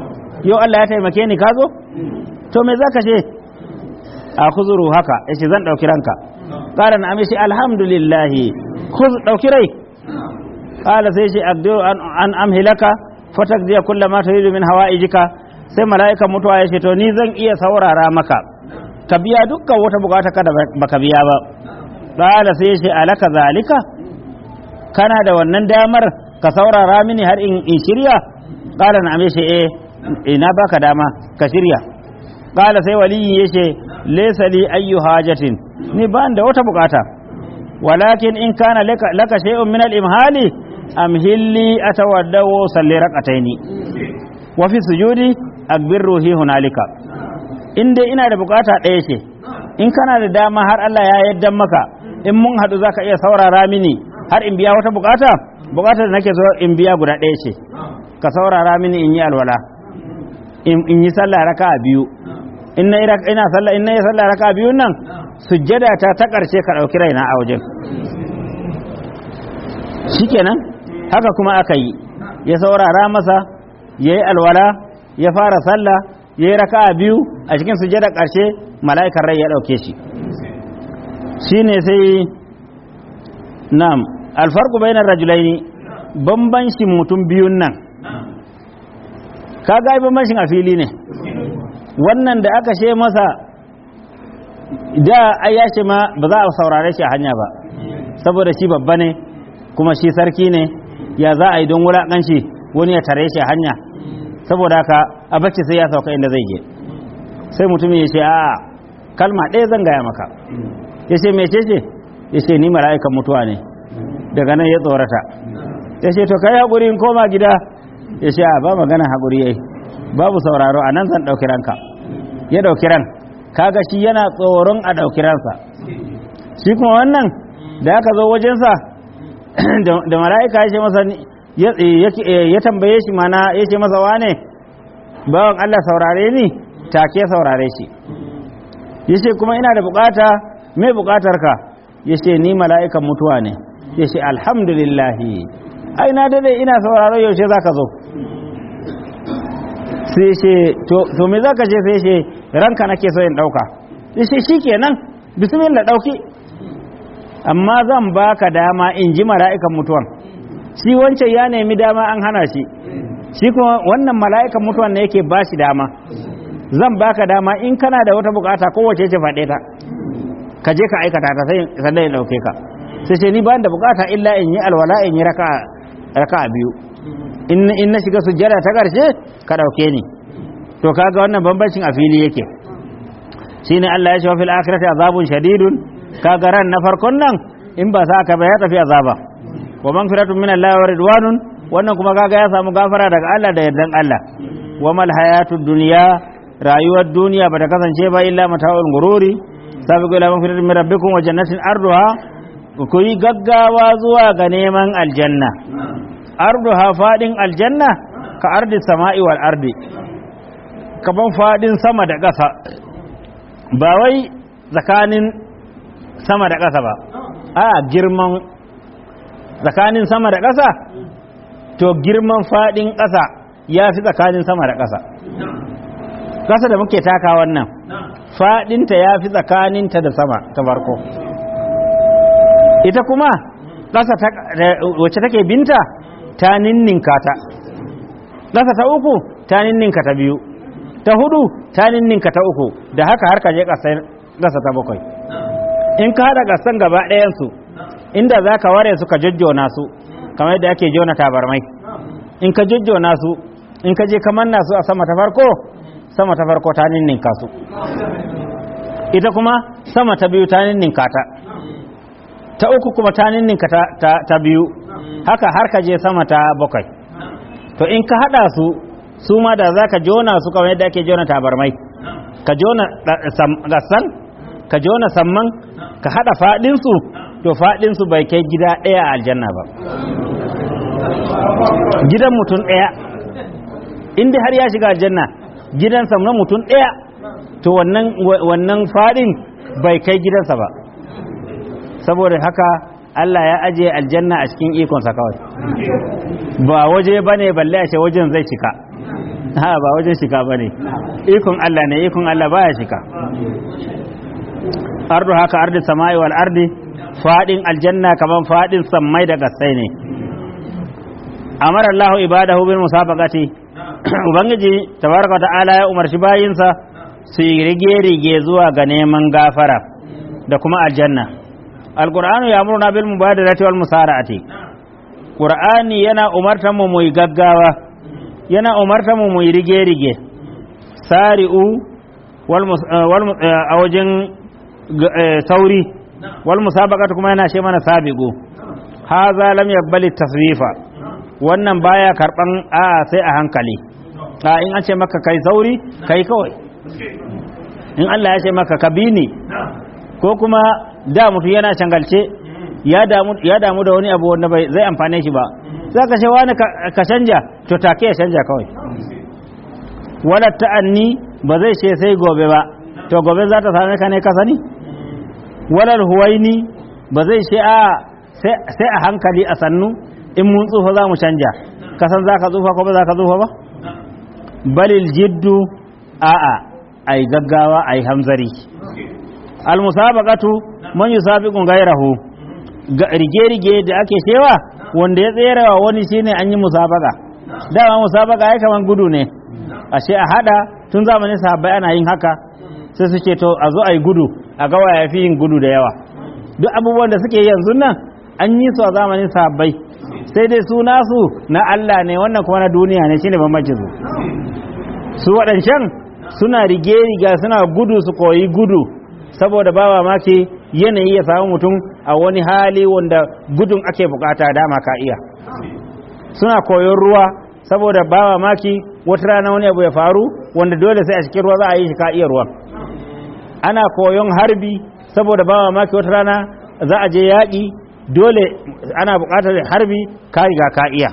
yau Allah ya taimake ni ka zo to me zaka ce a kuzuru haka yace zan dauki ranka qala na amishi alhamdulillah khuz dauki rai qala sai shi abdu an, an amhilaka fatakdiya kullama turidu min hawaijika sai mala'ikan mutuwa ya ce to ni zan iya saurara maka ka biya dukkan wata bukata ka da baka biya ba qala sai ya ce alaka zalika kana da wannan damar ka saurara mini har in, in shirya qala na amishi eh ina baka dama ka shirya qala sai waliyi ya ce laysa li ayyu hajatin ni ba da wata bukata walakin in kana laka, laka shay'un min al-imhali amhilli atawaddawu salli raqataini wa fi sujudi akbir ruhi hunalika in dai ina da bukata ɗaya ce in kana da dama har Allah ya yadda maka in mun haɗu zaka iya saurara mini har in biya wata bukata bukatar da nake so in biya guda ɗaya ce ka saurara mini in yi alwala in yi sallah raka'a biyu in na ina sallah in na yi sallah raka'a biyu nan sujjada ta ta ƙarshe ka ɗauki raina a wajen shikenan haka kuma aka yi ya saurara masa ya yi alwala ya fara sallah ya yi raka'a biyu a cikin sujada ƙarshe mala'ikar rai ya ɗauke shi shi ne sai nam alfarku bainar rajulaini bambancin mutum biyun nan ka ga bambancin a fili ne wannan da aka ce masa da ai ya ce ma ba za a saurare shi a hanya ba saboda shi babba ne kuma shi sarki ne ya za a yi don wulaƙanci wani ya tare shi a hanya saboda haka a bacci sai ya sauka inda zai je sai mutumin ya ce a kalma ɗaya zan gaya maka ya ce mai ce ya ce ni mala'ikan mutuwa ne daga nan ya tsorata ya ce to kai haƙuri in koma gida ya ce a ba magana haƙuri yayi babu sauraro a nan zan ɗauki ranka ya ɗauki ran kaga shi yana tsoron a ɗauki ransa shi kuma wannan da aka zo wajensa da mala'ika ya ce masa ya tambaye shi mana ya ce masa wane bawan Allah saurare ni take saurare shi ya ce kuma ina da bukata mai bukatar ka ya ce ni mala'ikan mutuwa ne ya ce alhamdulillahi ai na dade ina sauraro yaushe za ka zo sai ce to me za ka ce sai ce ranka nake so in ɗauka ya ce shi kenan bismillah ɗauki amma zan baka dama in ji mala'ikan mutuwan shi wancan ya nemi dama an hana shi shi kuma wannan mala'ikan mutuwan ne yake ba shi dama zan baka dama in kana da wata bukata kowace ce faɗe ta ka je ka aikata ta sai sannan ya ɗauke ka sai ce ni ba da bukata illa in yi alwala in yi raka biyu in na shiga sujjada ta ƙarshe ka ɗauke ni to kaga wannan bambancin a fili yake shine Allah ya ce wa fil akhirati azabun shadidun kaga ran na farkon nan in ba sa ka ba ya tafi azaba wa magfiratun min Allah wa ridwanun wannan kuma kaga ya samu gafara daga Allah da yardan Allah wa mal hayatud dunya rayuwar duniya bata kasance ba illa mata'ul gururi sabiqu ila magfiratin min rabbikum wa jannatin arduha ku yi gaggawa zuwa ga neman aljanna arduha fadin aljanna ka ardi sama'i wal ardi kaman fadin sama da ƙasa ba wai tsakanin sama da ƙasa ba a girman tsakanin sama da ƙasa to girman faɗin ƙasa ya fi tsakanin sama da ƙasa ƙasa da muke taka wannan faɗinta ya fi tsakaninta da sama ta farko ita kuma ƙasa wacce take binta ta ninninka ta ƙasa ta uku ta ninninka ta biyu ta hudu ta ninninka ta uku da haka har ka je ƙasa ta bakwai in ka haɗa ƙasan gaba ɗayansu inda za ka ware su ka jojjona su kamar yadda ake jona tabarmai in ka jojjona su in ka je ka manna su a sama ta farko sama ta farko ta ninninka su ita kuma sama ta biyu ta ninninka ta ta uku kuma ta ninninka ta, ta, ta biyu haka har ka je sama ta bakwai to in ka haɗa su su ma da za ka jona su kamar yadda ake jona tabarmai ka jona gassan ka jona samman ka haɗa faɗinsu to faɗinsu bai kai gida ɗaya a aljanna ba gidan mutum ɗaya inda har ya shiga aljanna gidansa na mutum ɗaya to wannan wannan faɗin bai kai gidansa ba saboda haka Allah ya ajiye aljanna a cikin ikonsa kawai ba waje ba ne balle a ce wajen zai cika ha ba wajen shika ba ne ikon Allah ne ikon Allah baya shika ardu haka ardi samai wal ardi fadin aljanna kaman fadin sammai da gasai ne amara Allah ibadahu bil musabaqati ubangiji tabaraka ta'ala ya umarci bayinsa su yi rige-rige zuwa ga neman gafara da kuma aljanna alqur'anu ya'muruna bil mubadarati wal musara'ati qur'ani yana umartar mu mu yi gaggawa yana umartar mu mu yi rige-rige sari'u wal mus- eh, wal mu- eh, a wajen g- eh, sauri wal musabaqatu kuma yana ce mana sabiqu haza lam yabbali tasrifa wannan baya karban a sai a hankali a in an ce maka kai sauri kai kawai in Allah ya ce maka ka bi ni ko kuma da mutu yana cangalce ya damu ya damu da wani abu wanda bai zai amfane shi ba za ka ce wani ka ka canja to take ya canja kawai wala ta'anni ba zai ce sai gobe ba to gobe za ta same ka ne ka sani wala huwaini ba zai ce a sai sai a hankali a sannu in mun tsufa za mu canja ka san za ka tsufa ko ba za ka tsufa ba balil jiddu a'a ai gaggawa ai hamzari al musabaqatu man yusabiqu ghayrahu rige-rige da ake cewa wanda ya tserewa wani shine an yi musabaka dama musabaka ya kaman gudu ne ashe a hada tun zamanin sahabbai ana yin haka sai su ce to a zo a yi gudu a gawa ya fi yin gudu da yawa duk abubuwan da suke yanzu nan an yi su a zamanin sahabbai sai dai su nasu na Allah ne wannan kuma na duniya ne shine bambancin su su waɗancan suna rige-riga suna gudu su koyi gudu saboda ba mamaki yanayi ya samu mutum a wani hali wanda gudun ake bukata dama ka iya suna koyon ruwa saboda ba mamaki wata rana wani abu ya faru wanda dole sai a cikin ruwa za a yi shi ka iya ruwan ana koyon harbi saboda ba mamaki wata rana za a je yaƙi dole ana buƙatar harbi ka riga ka iya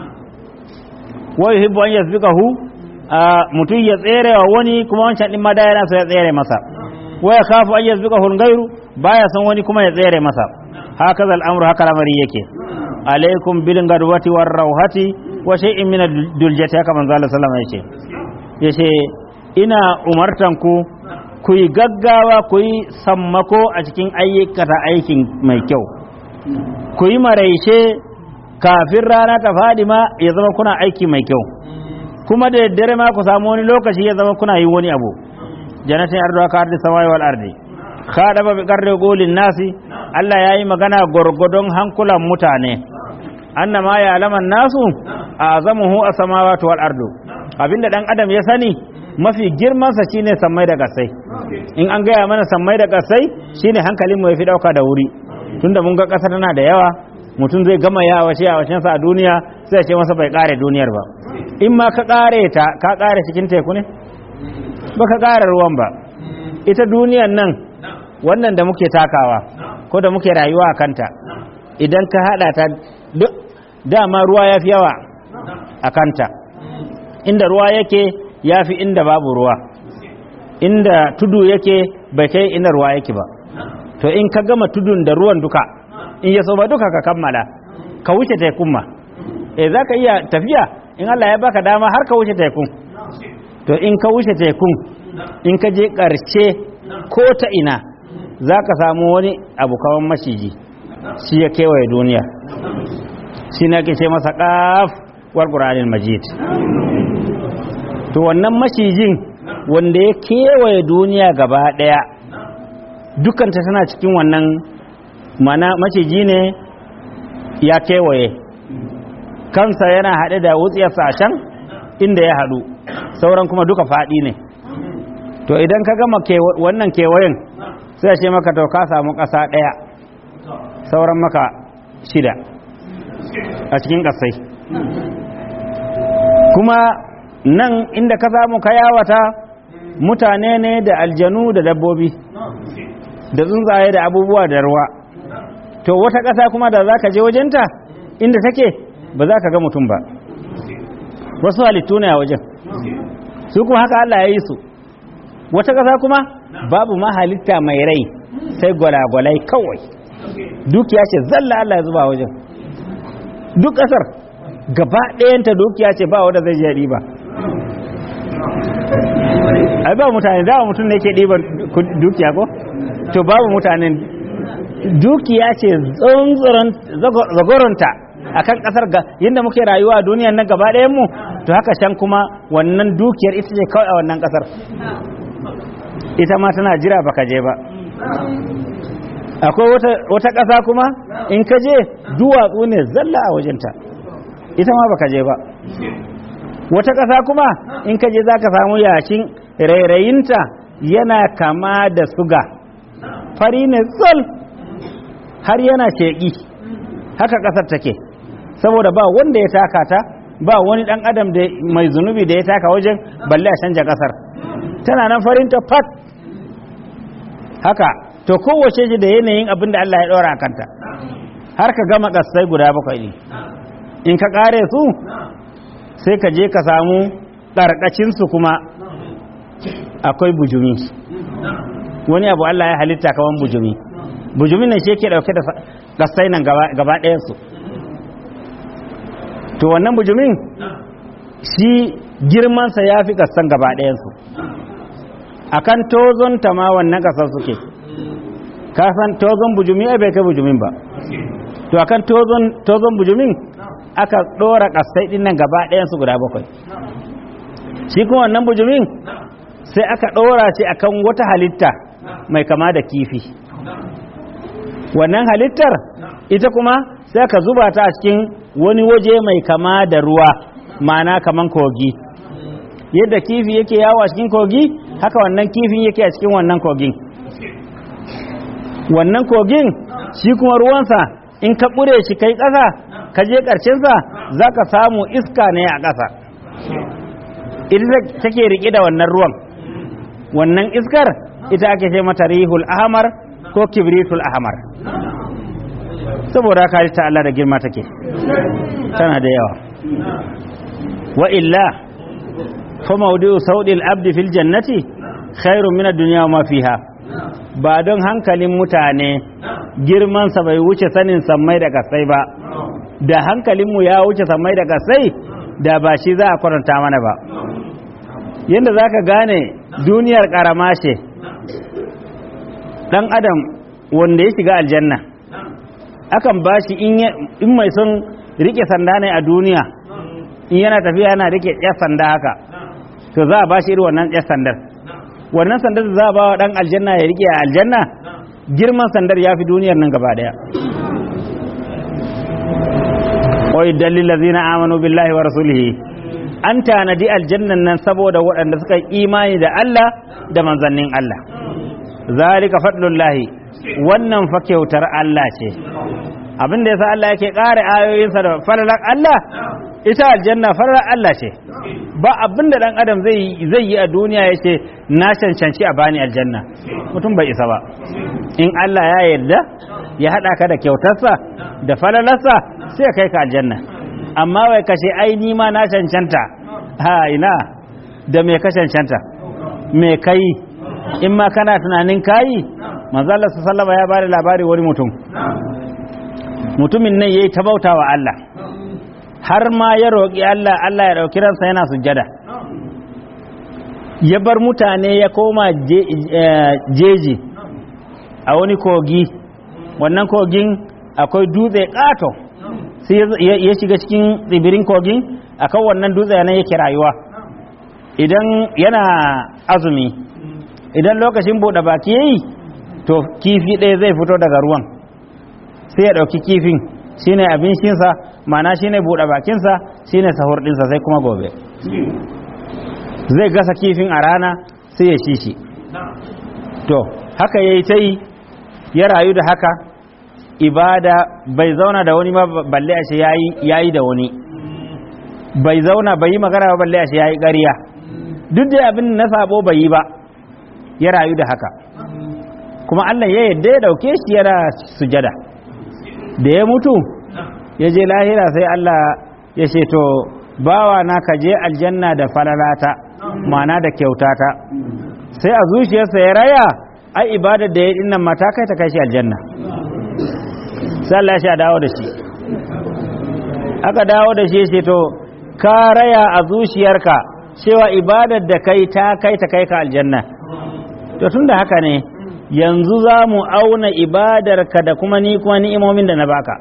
wa yuhibbu an yasbiqahu mutum ya tsere wa wani kuma wancan din ma da yana so ya tsere masa wa ya khafu an yasbiqahu al-ghayru baya son wani kuma ya tsere masa haka al'amru haka lamari yake alaikum bil gadwati war rawhati wa shay'in min ad-duljati haka manzo Allah sallallahu alaihi wasallam yace ina umartan ku ku yi gaggawa ku yi sammako a cikin ayyukata aikin mai kyau ku yi maraice kafin rana ta faɗi ma ya zama kuna aiki mai kyau kuma da daddare ma ku samu wani lokaci ya zama kuna yi wani abu jannatin ardu ka ardi samai wal ardi khadaba bi qarri qulin nasi Allah yayi magana gorgodon hankulan mutane annama ya alaman nasu azamuhu as-samawati wal ardu abinda dan adam ya sani mafi girman sa shine sammai da gasai in an gaya mana sammai da gasai shine hankalin mu yafi dauka da wuri tunda mun ga kasa tana da yawa mutum zai gama yawa shi a sa a duniya sai ya ce masa bai kare duniyar ba in ma ka kare ta ka kare cikin teku ne ba ka kare ruwan ba ita duniyar nan wannan da muke takawa ko da muke rayuwa a kanta idan ka hada ta duk dama ruwa ya fi yawa a kanta inda ruwa yake ya fi inda babu ruwa inda tudu yake bai kai inda ruwa yake ba to in ka gama tudun da ruwan duka in ya so ba duka ka kammala ka wuce tekun ma eh za ka iya tafiya in Allah ya baka dama har ka wuce tekun to in ka wuce tekun in ka je ƙarshe ko ta ina za ka samu wani abu kawan maciji shi ya kewaye duniya shi na ke ce masa ƙaf wal ƙuranin majid to wannan macijin wanda ya kewaye duniya gaba ɗaya dukanta tana cikin wannan mana maciji ne ya kewaye kansa yana haɗe da wutsiyarsa a can inda ya haɗu sauran kuma duka faɗi ne to idan ka gama wannan kewayen sai ce maka to ka samu ƙasa ɗaya sauran maka shida a cikin ƙasai kuma nan inda ka samu ka yawata mutane ne da aljanu da dabbobi da tsuntsaye da abubuwa da ruwa to wata ƙasa kuma da za ka je wajenta inda take ba za ka ga mutum ba wasu halittu ne a wajen su kuma haka Allah ya yi su wata ƙasa kuma babu ma halitta mai rai sai gwalagwalai kawai dukiya ce zalla Allah ya zuba wajen duk ƙasar gaba ɗayanta dukiya ce ba wanda zai je ba ai ba mutane da mutum ne ke ɗiban dukiya ko to babu mutanen dukiya ce zagoronta a kan ƙasar yadda muke rayuwa a duniyan nan gaba ɗayan mu to haka can kuma wannan dukiyar ita ce kawai a wannan ƙasar ita ma tana jira baka je ba akwai wata ƙasa kuma in ka je duwatsu ne zalla a wajenta ita ma baka je ba wata ƙasa kuma in ka je za ka samu yashin rairayinta yana kama da suga fari ne tsol har yana sheƙi haka ƙasar take saboda ba wanda ya taka ta ba wani ɗan adam da mai zunubi da ya taka wajen balle a canja ƙasar tana nan farinta fat haka to kowace shi da yanayin abin da Allah ya ɗora a kanta har ka gama ƙasai guda bakwai ne in ka ƙare su sai ka je ka samu ƙarƙacinsu kuma akwai bujumi wani abu Allah ya halitta kawan bujumi bujumi ne shi ke ɗauke da ƙasai nan gaba ɗayansu to wannan bujumin shi girmansa ya fi ƙasan gaba ɗayansu akan tozon ta ma wannan ƙasar suke kasan tozon bujumi ai bai kai bujumin ba to akan tozon tozon bujumin aka dora kasai din nan gaba ɗayan su guda bakwai shi kuma wannan bujumin sai aka dora shi akan wata halitta mai kama da kifi wannan halittar ita kuma sai aka zuba ta a cikin wani waje mai kama da ruwa ma'ana kaman kogi yadda kifi yake yawo a cikin kogi haka wannan kifin yake a cikin wannan kogin wannan kogin shi kuma ruwansa in ka ƙure shi kai ƙasa ka je ƙarshensa za ka samu iska ne a ƙasa ita take riƙe da wannan ruwan wannan iskar ita ake ce mata rihul ahmar ko kibritul ahmar saboda haka ta Allah da girma take tana da yawa wa illa fa mawdi'u saudil abdi fil jannati khairun min ad-dunya wa ma fiha ba don hankalin mutane girmansa bai wuce sanin sammai da kasai ba da hankalinmu ya wuce sammai da kasai da ba shi za a kwaranta mana ba yadda za ka gane duniyar karama ce ɗan adam wanda ya shiga aljanna akan ba shi in mai son rike sanda ne a duniya in yana tafiya yana rike ya sanda haka to za a ba shi irin wannan ya sandar wannan sandar da za a ba wa ɗan aljanna ya rike a aljanna girman sandar ya fi duniyar nan gaba ɗaya wai dalil lazina amanu billahi wa rasulihi an tanadi aljannan nan saboda waɗanda suka yi imani da Allah da manzannin Allah zalika fadlullahi wannan fa kyautar Allah ce abin da yasa Allah yake ƙara ayoyinsa da falalar Allah ita aljanna falalar Allah ce ba abin da dan adam zai zai yi a duniya yace na cancanci a bani aljanna mutum bai isa ba in Allah ya yarda ya hada ka da kyautarsa da falalarsa sai ya kai ka aljanna amma wai kashe ai ni ma na cancanta ha ina da me ka cancanta me kai in ma kana tunanin kayi manzo Allah sallallahu ya bada labari wani mutum mutumin nan yayi ta bautawa Allah har ma ya roƙi Allah Allah ya ɗauki ransa yana sujjada ya bar mutane ya koma jeji a wani kogi wannan kogin akwai dutse ƙato sai ya shiga cikin tsibirin kogin akan wannan dutse yana yake rayuwa idan yana azumi idan lokacin buɗe baki yayi to kifi ɗaya zai fito daga ruwan sai ya ɗauki kifin shine abincinsa mana shine buɗe bakinsa shine sahur ɗinsa sai kuma gobe zai gasa kifin a rana sai ya ci shi to haka ya yi ta yi ya rayu da haka ibada bai zauna da wani balle a shi ya yi da wani bai zauna bai yi magana ba balle a shi ya yi ƙarya duk da abin na sabo bai yi ba ya rayu da haka kuma allah ya yadda ya dauke shi yana sujada da ya mutu ya je lahira sai Allah ya ce to bawa na ka je aljanna da falalata mana da kyautata sai a zuciyarsa ya raya ai ibadar da ya dinnan mata kai ta kai shi aljanna sai Allah ya dawo da shi aka dawo da shi ya ce to ka raya a zuciyarka cewa ibadar da kai ta kai ta kai ka aljanna to tun da haka ne yanzu za mu auna ibadarka da kuma ni kuma ni'imomin da na baka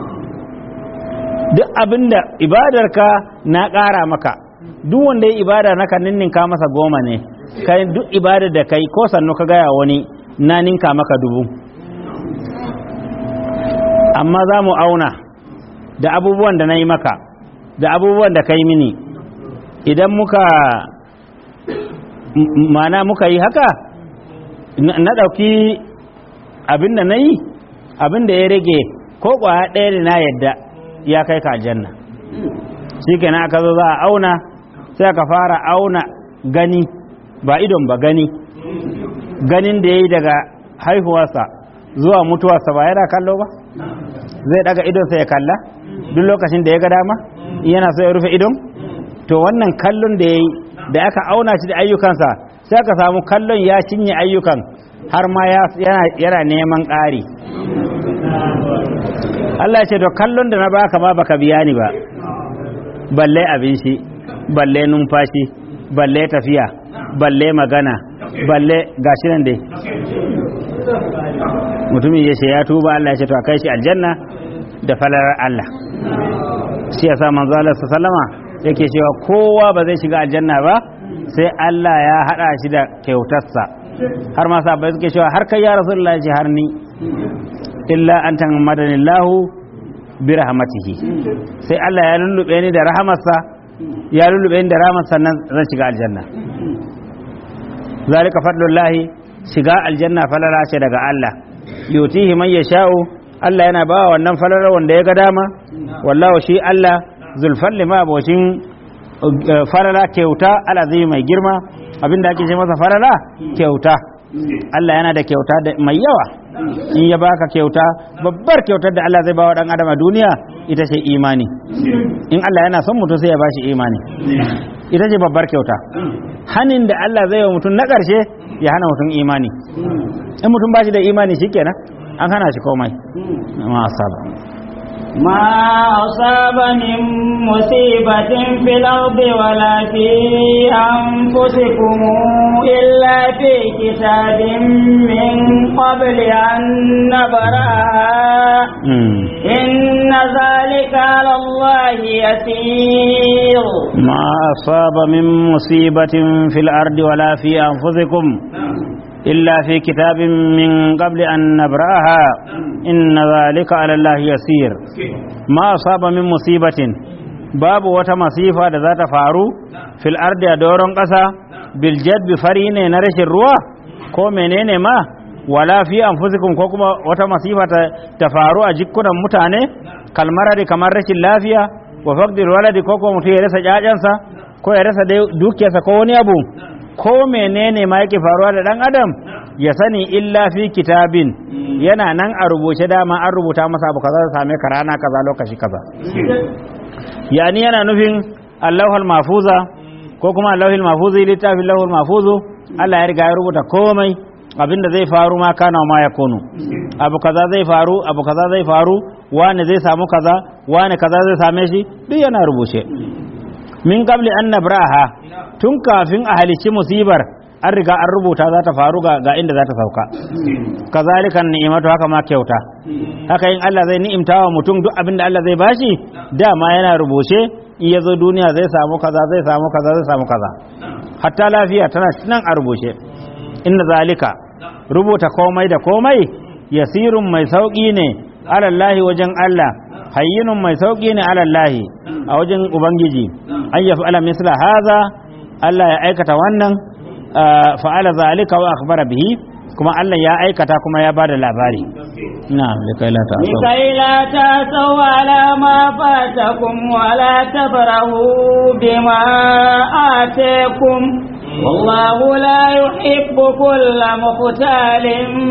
duk abinda ibadarka na ƙara maka duk wanda ya ibada naka ninninka masa goma ne kai duk ibadar da kai ko sannu ka gaya wani na ninka maka dubu amma za mu auna da abubuwan da na yi maka da abubuwan da ka yi mini idan muka mana muka yi haka na ɗauki abin da na yi abin da ya rage ko ƙwaya ɗaya da na yadda ya kai ka aljanna shi kenan aka zo za a auna sai aka fara auna gani ba idon ba gani ganin da ya yi daga haihuwarsa zuwa mutuwarsa ba yana kallo ba zai daga idonsa ya kalla duk lokacin da ya ga dama yana so ya rufe idon to wannan kallon da ya yi da aka auna shi da ayyukansa sai aka samu kallon ya cinye ayyukan har ma yana neman ƙari Allah ce to kallon da na baka ma baka biya ni ba balle abinci balle numfashi balle tafiya balle magana balle gashi nan dai mutumin ya ce ya tuba Allah ya ce to a kai shi aljanna da falalar Allah shi yasa manzo Allah sallama yake cewa kowa ba zai shiga aljanna ba sai Allah ya hada shi da kyautarsa har ma sahabbai suke cewa har kai ya rasulullah ya ce har ni illa an tanmadanillahu bi rahmatihi sai Allah ya lullube ni da rahamarsa ya lullube ni da rahamarsa nan zan shiga aljanna zalika fadlullahi shiga aljanna falala ce daga Allah yutihi man yasha'u Allah yana ba wannan falala wanda ya ga dama wallahu shi Allah zulfalli ma abocin falala kyauta alazimi mai girma abinda ake ce masa falala kyauta Allah yana da kyauta mai yawa in ya baka kyauta babbar kyautar da Allah zai ba wa dan adam a duniya ita ce imani in Allah yana son mutum sai ya bashi imani ita ce babbar kyauta hanin da Allah zai wa mutum na ƙarshe ya hana mutum imani in mutum bashi da imani shikenan an hana shi komai ma asaba ما أصاب من مصيبة في الأرض ولا في أنفسكم إلا في كتاب من قبل أن نبرأها إن ذلك على الله يسير ما أصاب من مصيبة في الأرض ولا في أنفسكم إلا في كتاب من قبل أن نبرأها إن ذلك على الله يسير ما أصاب من مصيبة باب وتمصيفة ذات فارو في الأرض دورن قسا بالجد بفرين نرش الروا ko menene ma wala fi anfusikum ko kuma wata masifa ta faru a jikunan mutane kalmarari kamar rashin lafiya wa faqdil waladi ko ko mutum ya rasa jajansa ko ya rasa dukiyarsa ko wani abu ko menene ma yake faruwa da dan adam ya sani illa fi kitabin yana nan a rubuce dama an rubuta masa abu kaza same ka rana kaza lokaci kaza yani yana nufin allahul mahfuza ko kuma allahul mahfuzi littafin allahul mahfuzu Allah ya riga ya rubuta komai abinda zai faru ma kana ma ya kunu abu kaza zai faru abu kaza zai faru wani zai samu kaza wani kaza zai same shi duk yana rubuce min qabli an nabraha tun kafin a halicci musibar an riga an rubuta za ta faru ga inda za ta sauka kazalikan ni'imatu haka ma kyauta haka in Allah zai ni'imta wa mutum duk abin da Allah zai bashi dama yana rubuce in ya zo duniya zai samu kaza zai samu kaza zai samu kaza hatta lafiya tana nan a rubuce inna zalika rubuta komai da komai yasirun mai sauki ne alallahi wajen Allah hayyinun mai sauki ne alallahi a wajen ubangiji an yafi ala misla haza Allah ya aikata wannan fa'ala zalika wa akhbara bihi kuma Allah ya aikata kuma ya bada labari na'am likai la ta'asaw likai la ta'asaw ala ma fatakum wa la tafrahu bima atakum والله لا يحب كل مختال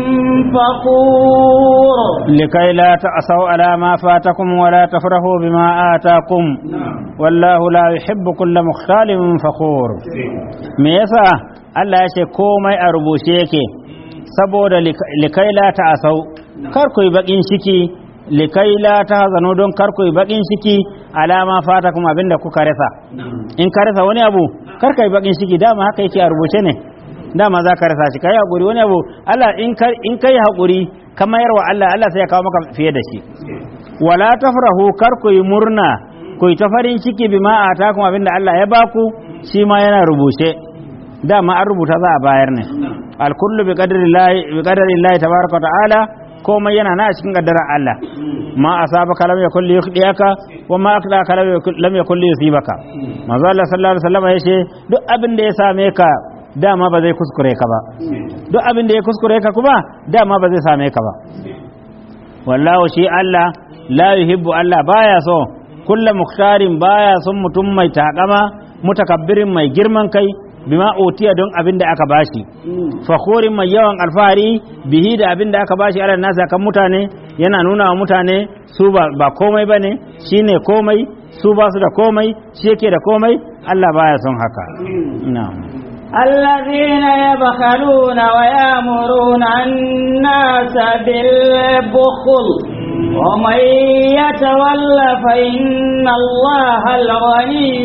فخور لكي لا تأسوا على ما فاتكم ولا تفرحوا بما آتاكم والله لا يحب كل مختال فخور me yasa Allah ya ce komai a rubuce yake saboda likai la ta'asau kar ku yi bakin ciki likai la tahzanu don kar ku yi bakin ciki alama fata kuma abinda kuka rasa in ka rasa wani abu kar kai bakin ciki dama haka yake a rubuce ne dama za ka rasa shi kai hakuri wani abu Allah in kai in kai hakuri ka mayar wa Allah Allah sai ya kawo maka fiye da shi wala tafrahu kar ku yi murna ku yi ta farin ciki bima atakum abinda Allah ya baku shi ma yana rubuce dama an rubuta za a bayar ne alkullu bi qadri llahi bi qadri llahi tabaraka wa ta'ala komai yana na cikin kaddarar Allah ma asabaka lam yakul liyakhdiyaka wa ma akhdaka lam yakul lam yakul yusibaka manzo Allah sallallahu alaihi wasallam yace duk abin da ya same ka dama ba zai kuskure ka ba duk abin da ya kuskure ka kuma dama ba zai same ka ba wallahu shi Allah la yuhibbu Allah baya so kullu mukhtarin baya son mutum mai takama mutakabbirin mai girman kai bima utiya don abin da aka bashi fakhorin mai yawan alfahari bihi da abin da aka bashi ala nasa kan mutane yana nuna wa mutane su ba, ba komai bane shine komai su ba su da komai shi yake da komai Allah baya son haka na'am الذين يبخلون ويأمرون الناس بالبخل ومن يتول فإن الله الغني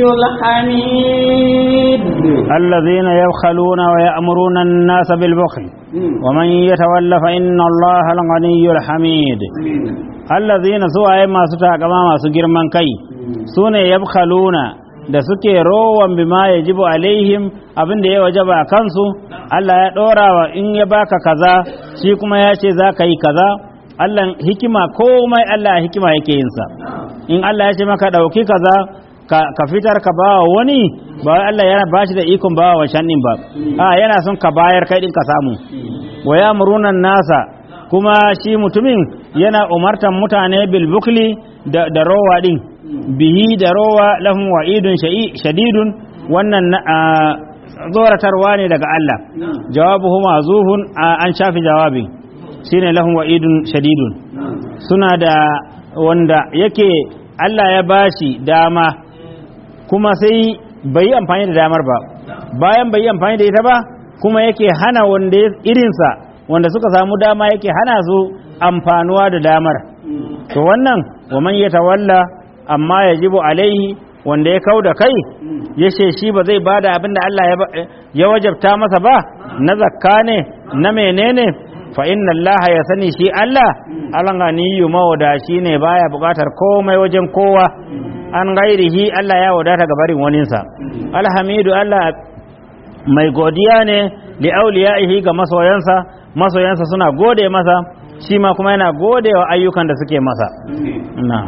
الحميد الذين يبخلون ويأمرون الناس بالبخل ومن يتول فإن الله الغني الحميد الذين سوى ما ستا كما ما سجر من كي سوني يبخلون da suke rowan bima ya jibu alaihim abin da ya wajaba a kansu Allah ya ɗora wa in ya baka kaza shi kuma ya ce za ka yi kaza Allah hikima komai Allah hikima yake yinsa in Allah ya ce maka ɗauki kaza ka fitar ka ba wani ba wai Allah yana ba shi da ikon ba wa shannin ba a yana son ka bayar kai din ka samu wa ya murunan nasa kuma shi mutumin yana umartan mutane bil bukli da, da rowa din bihi da rowa lahum wa'idun shadidun wannan zoratarwa ne daga Allah jawabuhu mazufun an shafi jawabin shine lahum wa'idun shadidun suna da wanda yake Allah ya bashi dama kuma sai bai yi amfani da damar ba bayan bai yi amfani da ita ba kuma yake hana wanda irinsa wanda suka samu dama yake hana su amfanuwa da damar to wannan wa man yatawalla amma yajibu alaihi wanda ya kau da kai ya ce shi ba zai bada abin da Allah ya wajabta masa ba na zakka ne na menene fa inna Allah ya sani shi Allah alanganiyu mawadashi ne baya bukatar komai wajen kowa an gairihi Allah ya wadata ga barin waninsa alhamidu Allah mai godiya ne li auliyaihi ga masoyansa masoyansa suna gode masa shi ma kuma yana gode wa ayyukan da suke masa na'am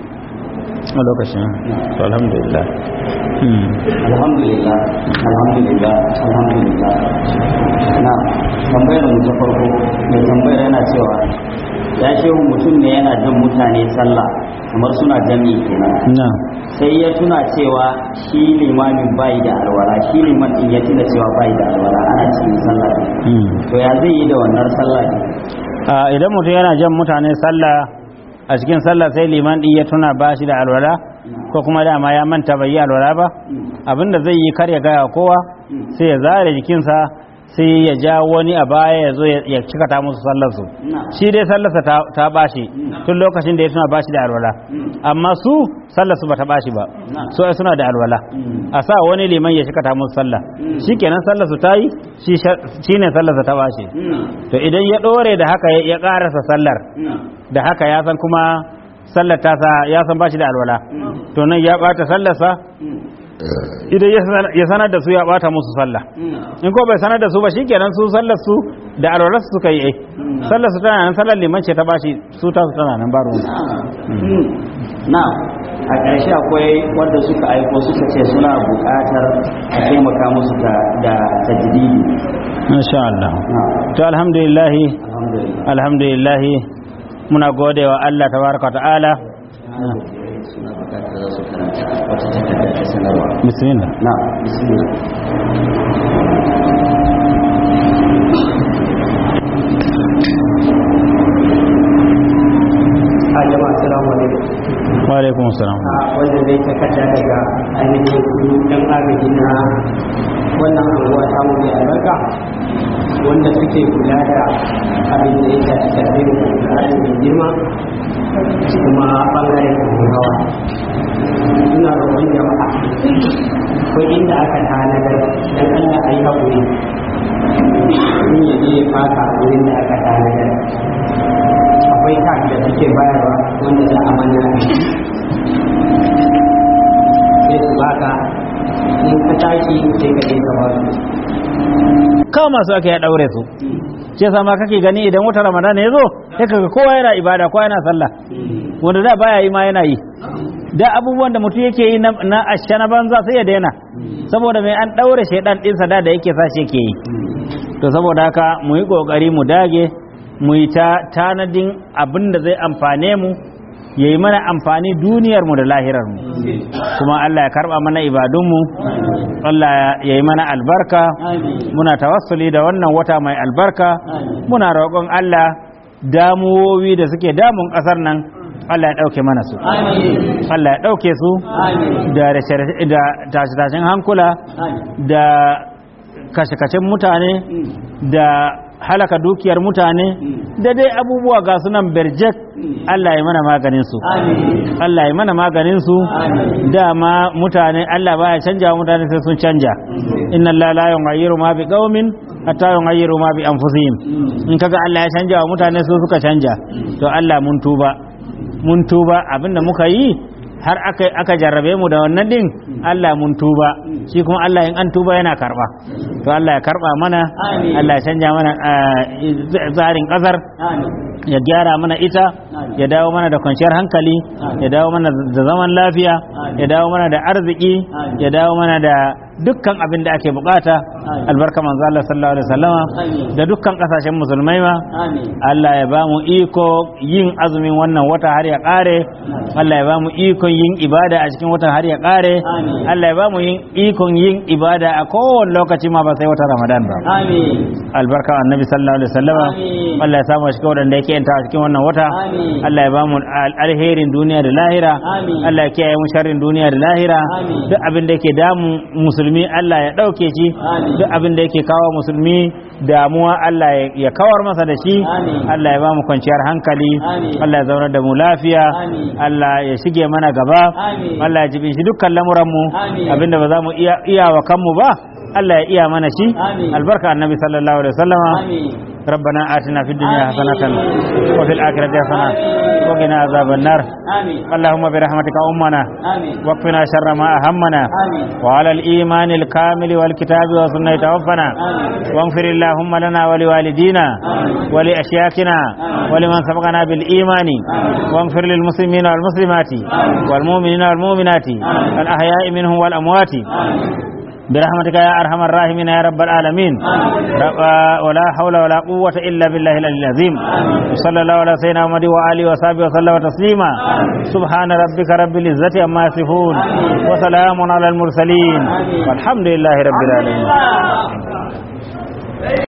a lokacin to alhamdulillah alhamdulillah alhamdulillah alhamdulillah na tambayar mu ta farko mai tambayar yana cewa ya shehu mutum ne yana jan mutane sallah kamar suna jami'i kenan na sai ya tuna cewa shi limamin bai da alwala shi liman din ya tuna cewa bai da alwala ana cikin sallah ne to ya zai yi da wannan sallah ne idan mutum yana jan mutane sallah a cikin sallah sai liman din ya tuna ba shi da alwala ko kuma dama ya manta bai yi alwala ba abinda zai yi kar ya gaya kowa sai ya zare jikinsa sai ya ja wani a baya ya zo ya cika ta musu sallarsu shi dai sallarsa ta bashi tun lokacin da ya tuna bashi da alwala amma su sallarsu ba ta bashi ba so suna da alwala a sa wani liman ya cika ta musu sallah shi kenan sallarsu ta yi shi ne sallarsa ta bashi to idan ya ɗore da haka ya ƙarasa sallar da haka ya san kuma sallar tasa ya san bashi da alwala to nan ya ɓata sallarsa idan ya sanar da su ya bata musu sallah in ko bai sanar da su ba shikenan su sallar su da alwalar su suka yi eh sallar su tana nan sallar liman ce ta bashi su ta su tana nan baro na a ƙarshe akwai wanda suka aiko suka ce suna buƙatar a taimaka musu da tajdidi insha Allah to alhamdulillah alhamdulillah alhamdulillah muna godewa Allah tabaraka ta'ala suna buƙatar za su karanta wata takarda ta sanarwa bismillah na bismillah a jama'a assalamu alaikum wa alaikum assalam a wanda zai takarda daga ainihin su ɗan agaji na wannan anguwa ta mu mai albarka wanda suke kula da abin da ya shafi tafiyar da al'adun mai girma kuma ɓangaren hawa suna roƙon jama'a akwai inda aka tanadar wanda za a mana sai su baka in ka tashi sai ka je ka ba su kama su ake ya daure su ce sama kake gani idan wata ramadana ya zo sai kaga kowa yana ibada kowa yana sallah wanda da baya yi ma yana yi da abubuwan da mutum yake yi na- na asha na banza sai ya daina saboda mai an daure shaidan ɗinsa da da yake sa shi yake yi to saboda haka mu yi kokari mu dage mu yi ta tanadin abin da zai amfane mu ya yi mana amfani duniyarmu da lahirarmu kuma Allah ya karba mana ibadunmu Allah ya yi mana albarka muna tawassuli da wannan wata mai albarka muna roƙon Allah damuwowi da suke damun ƙasar nan Allah ya ɗauke mana su Allah ya ɗauke su da rashe- da tashe-tashen hankula da kashe-kashen mutane da halaka dukiyar mutane da dai abubuwa ga sunan berjek Allah ya mana maganin su Allah ya mana maganin su dama mutane Allah baya canja wa mutane sai sun canja inna Allah la yughayyiru ma bi qaumin hatta yughayyiru ma bi anfusihim in kaga Allah ya canja wa mutane su suka canja to Allah mun tuba mun tuba abinda muka yi har aka aka jarrabe mu da wannan din Allah mun tuba shi kuma Allah in an tuba yana karba to Allah ya karba mana Allah ya canja mana ah, tsarin kasar ya gyara mana ita ya dawo mana da kwanciyar hankali ya dawo mana da zaman lafiya ya dawo mana da arziki ya dawo mana da dukkan abin da ake bukata albarka manzo Allah sallallahu alaihi wasallama da dukkan kasashen musulmai ma Allah ya ba mu iko yin azumin wannan wata har ya kare Allah ya ba mu ikon yin ibada a cikin watan har ya kare Allah ya ba mu yin ikon yin ibada a kowane lokaci ma ba sai wata Ramadan ba albarka annabi sallallahu alaihi wasallama Amin. Allah ya samu a cikin wadanda yake yanta a cikin wannan wata Amin. Allah ya ba mu al- alherin duniya da lahira Amin. Allah ya kiyaye mu sharrin duniya da lahira Amin. duk abin da yake damu musulmi Allah ya dauke shi Amin. duk abin da yake kawo musulmi damuwa Allah ya- ya kawar masa da shi Amin. Allah ya ba mu kwanciyar hankali Amin. Allah ya zaunar da mu lafiya Amin. Allah ya shige mana gaba Amin. Allah ya jibin shi dukkan lamuran mu Amin. abinda ba za mu iya iya wa kanmu ba Allah ya iya mana shi Amin. albarka annabi sallallahu alaihi wasallama آمين ربنا آتنا في الدنيا آمين. حسنة وفي الآخرة حسنة آمين. وقنا عذاب النار آمين اللهم برحمتك أمنا آمين واكفنا شر ما أهمنا آمين وعلى الإيمان الكامل والكتاب والسنة توفنا آمين. واغفر اللهم لنا ولوالدينا آمين. ولأشياخنا آمين. ولمن سبقنا بالإيمان آمين. واغفر للمسلمين والمسلمات آمين. والمؤمنين والمؤمنات آمين. الأحياء منهم والأموات آمين برحمتك يا أرحم الراحمين يا رب العالمين آمين. رب ولا حول ولا قوة إلا بالله العلي العظيم آمين. صلى الله على سيدنا محمد وآله وصحبه وسلم تسليما آمين. سبحان ربك رب العزة عما يصفون آمين. وسلام على المرسلين آمين. والحمد لله رب العالمين آمين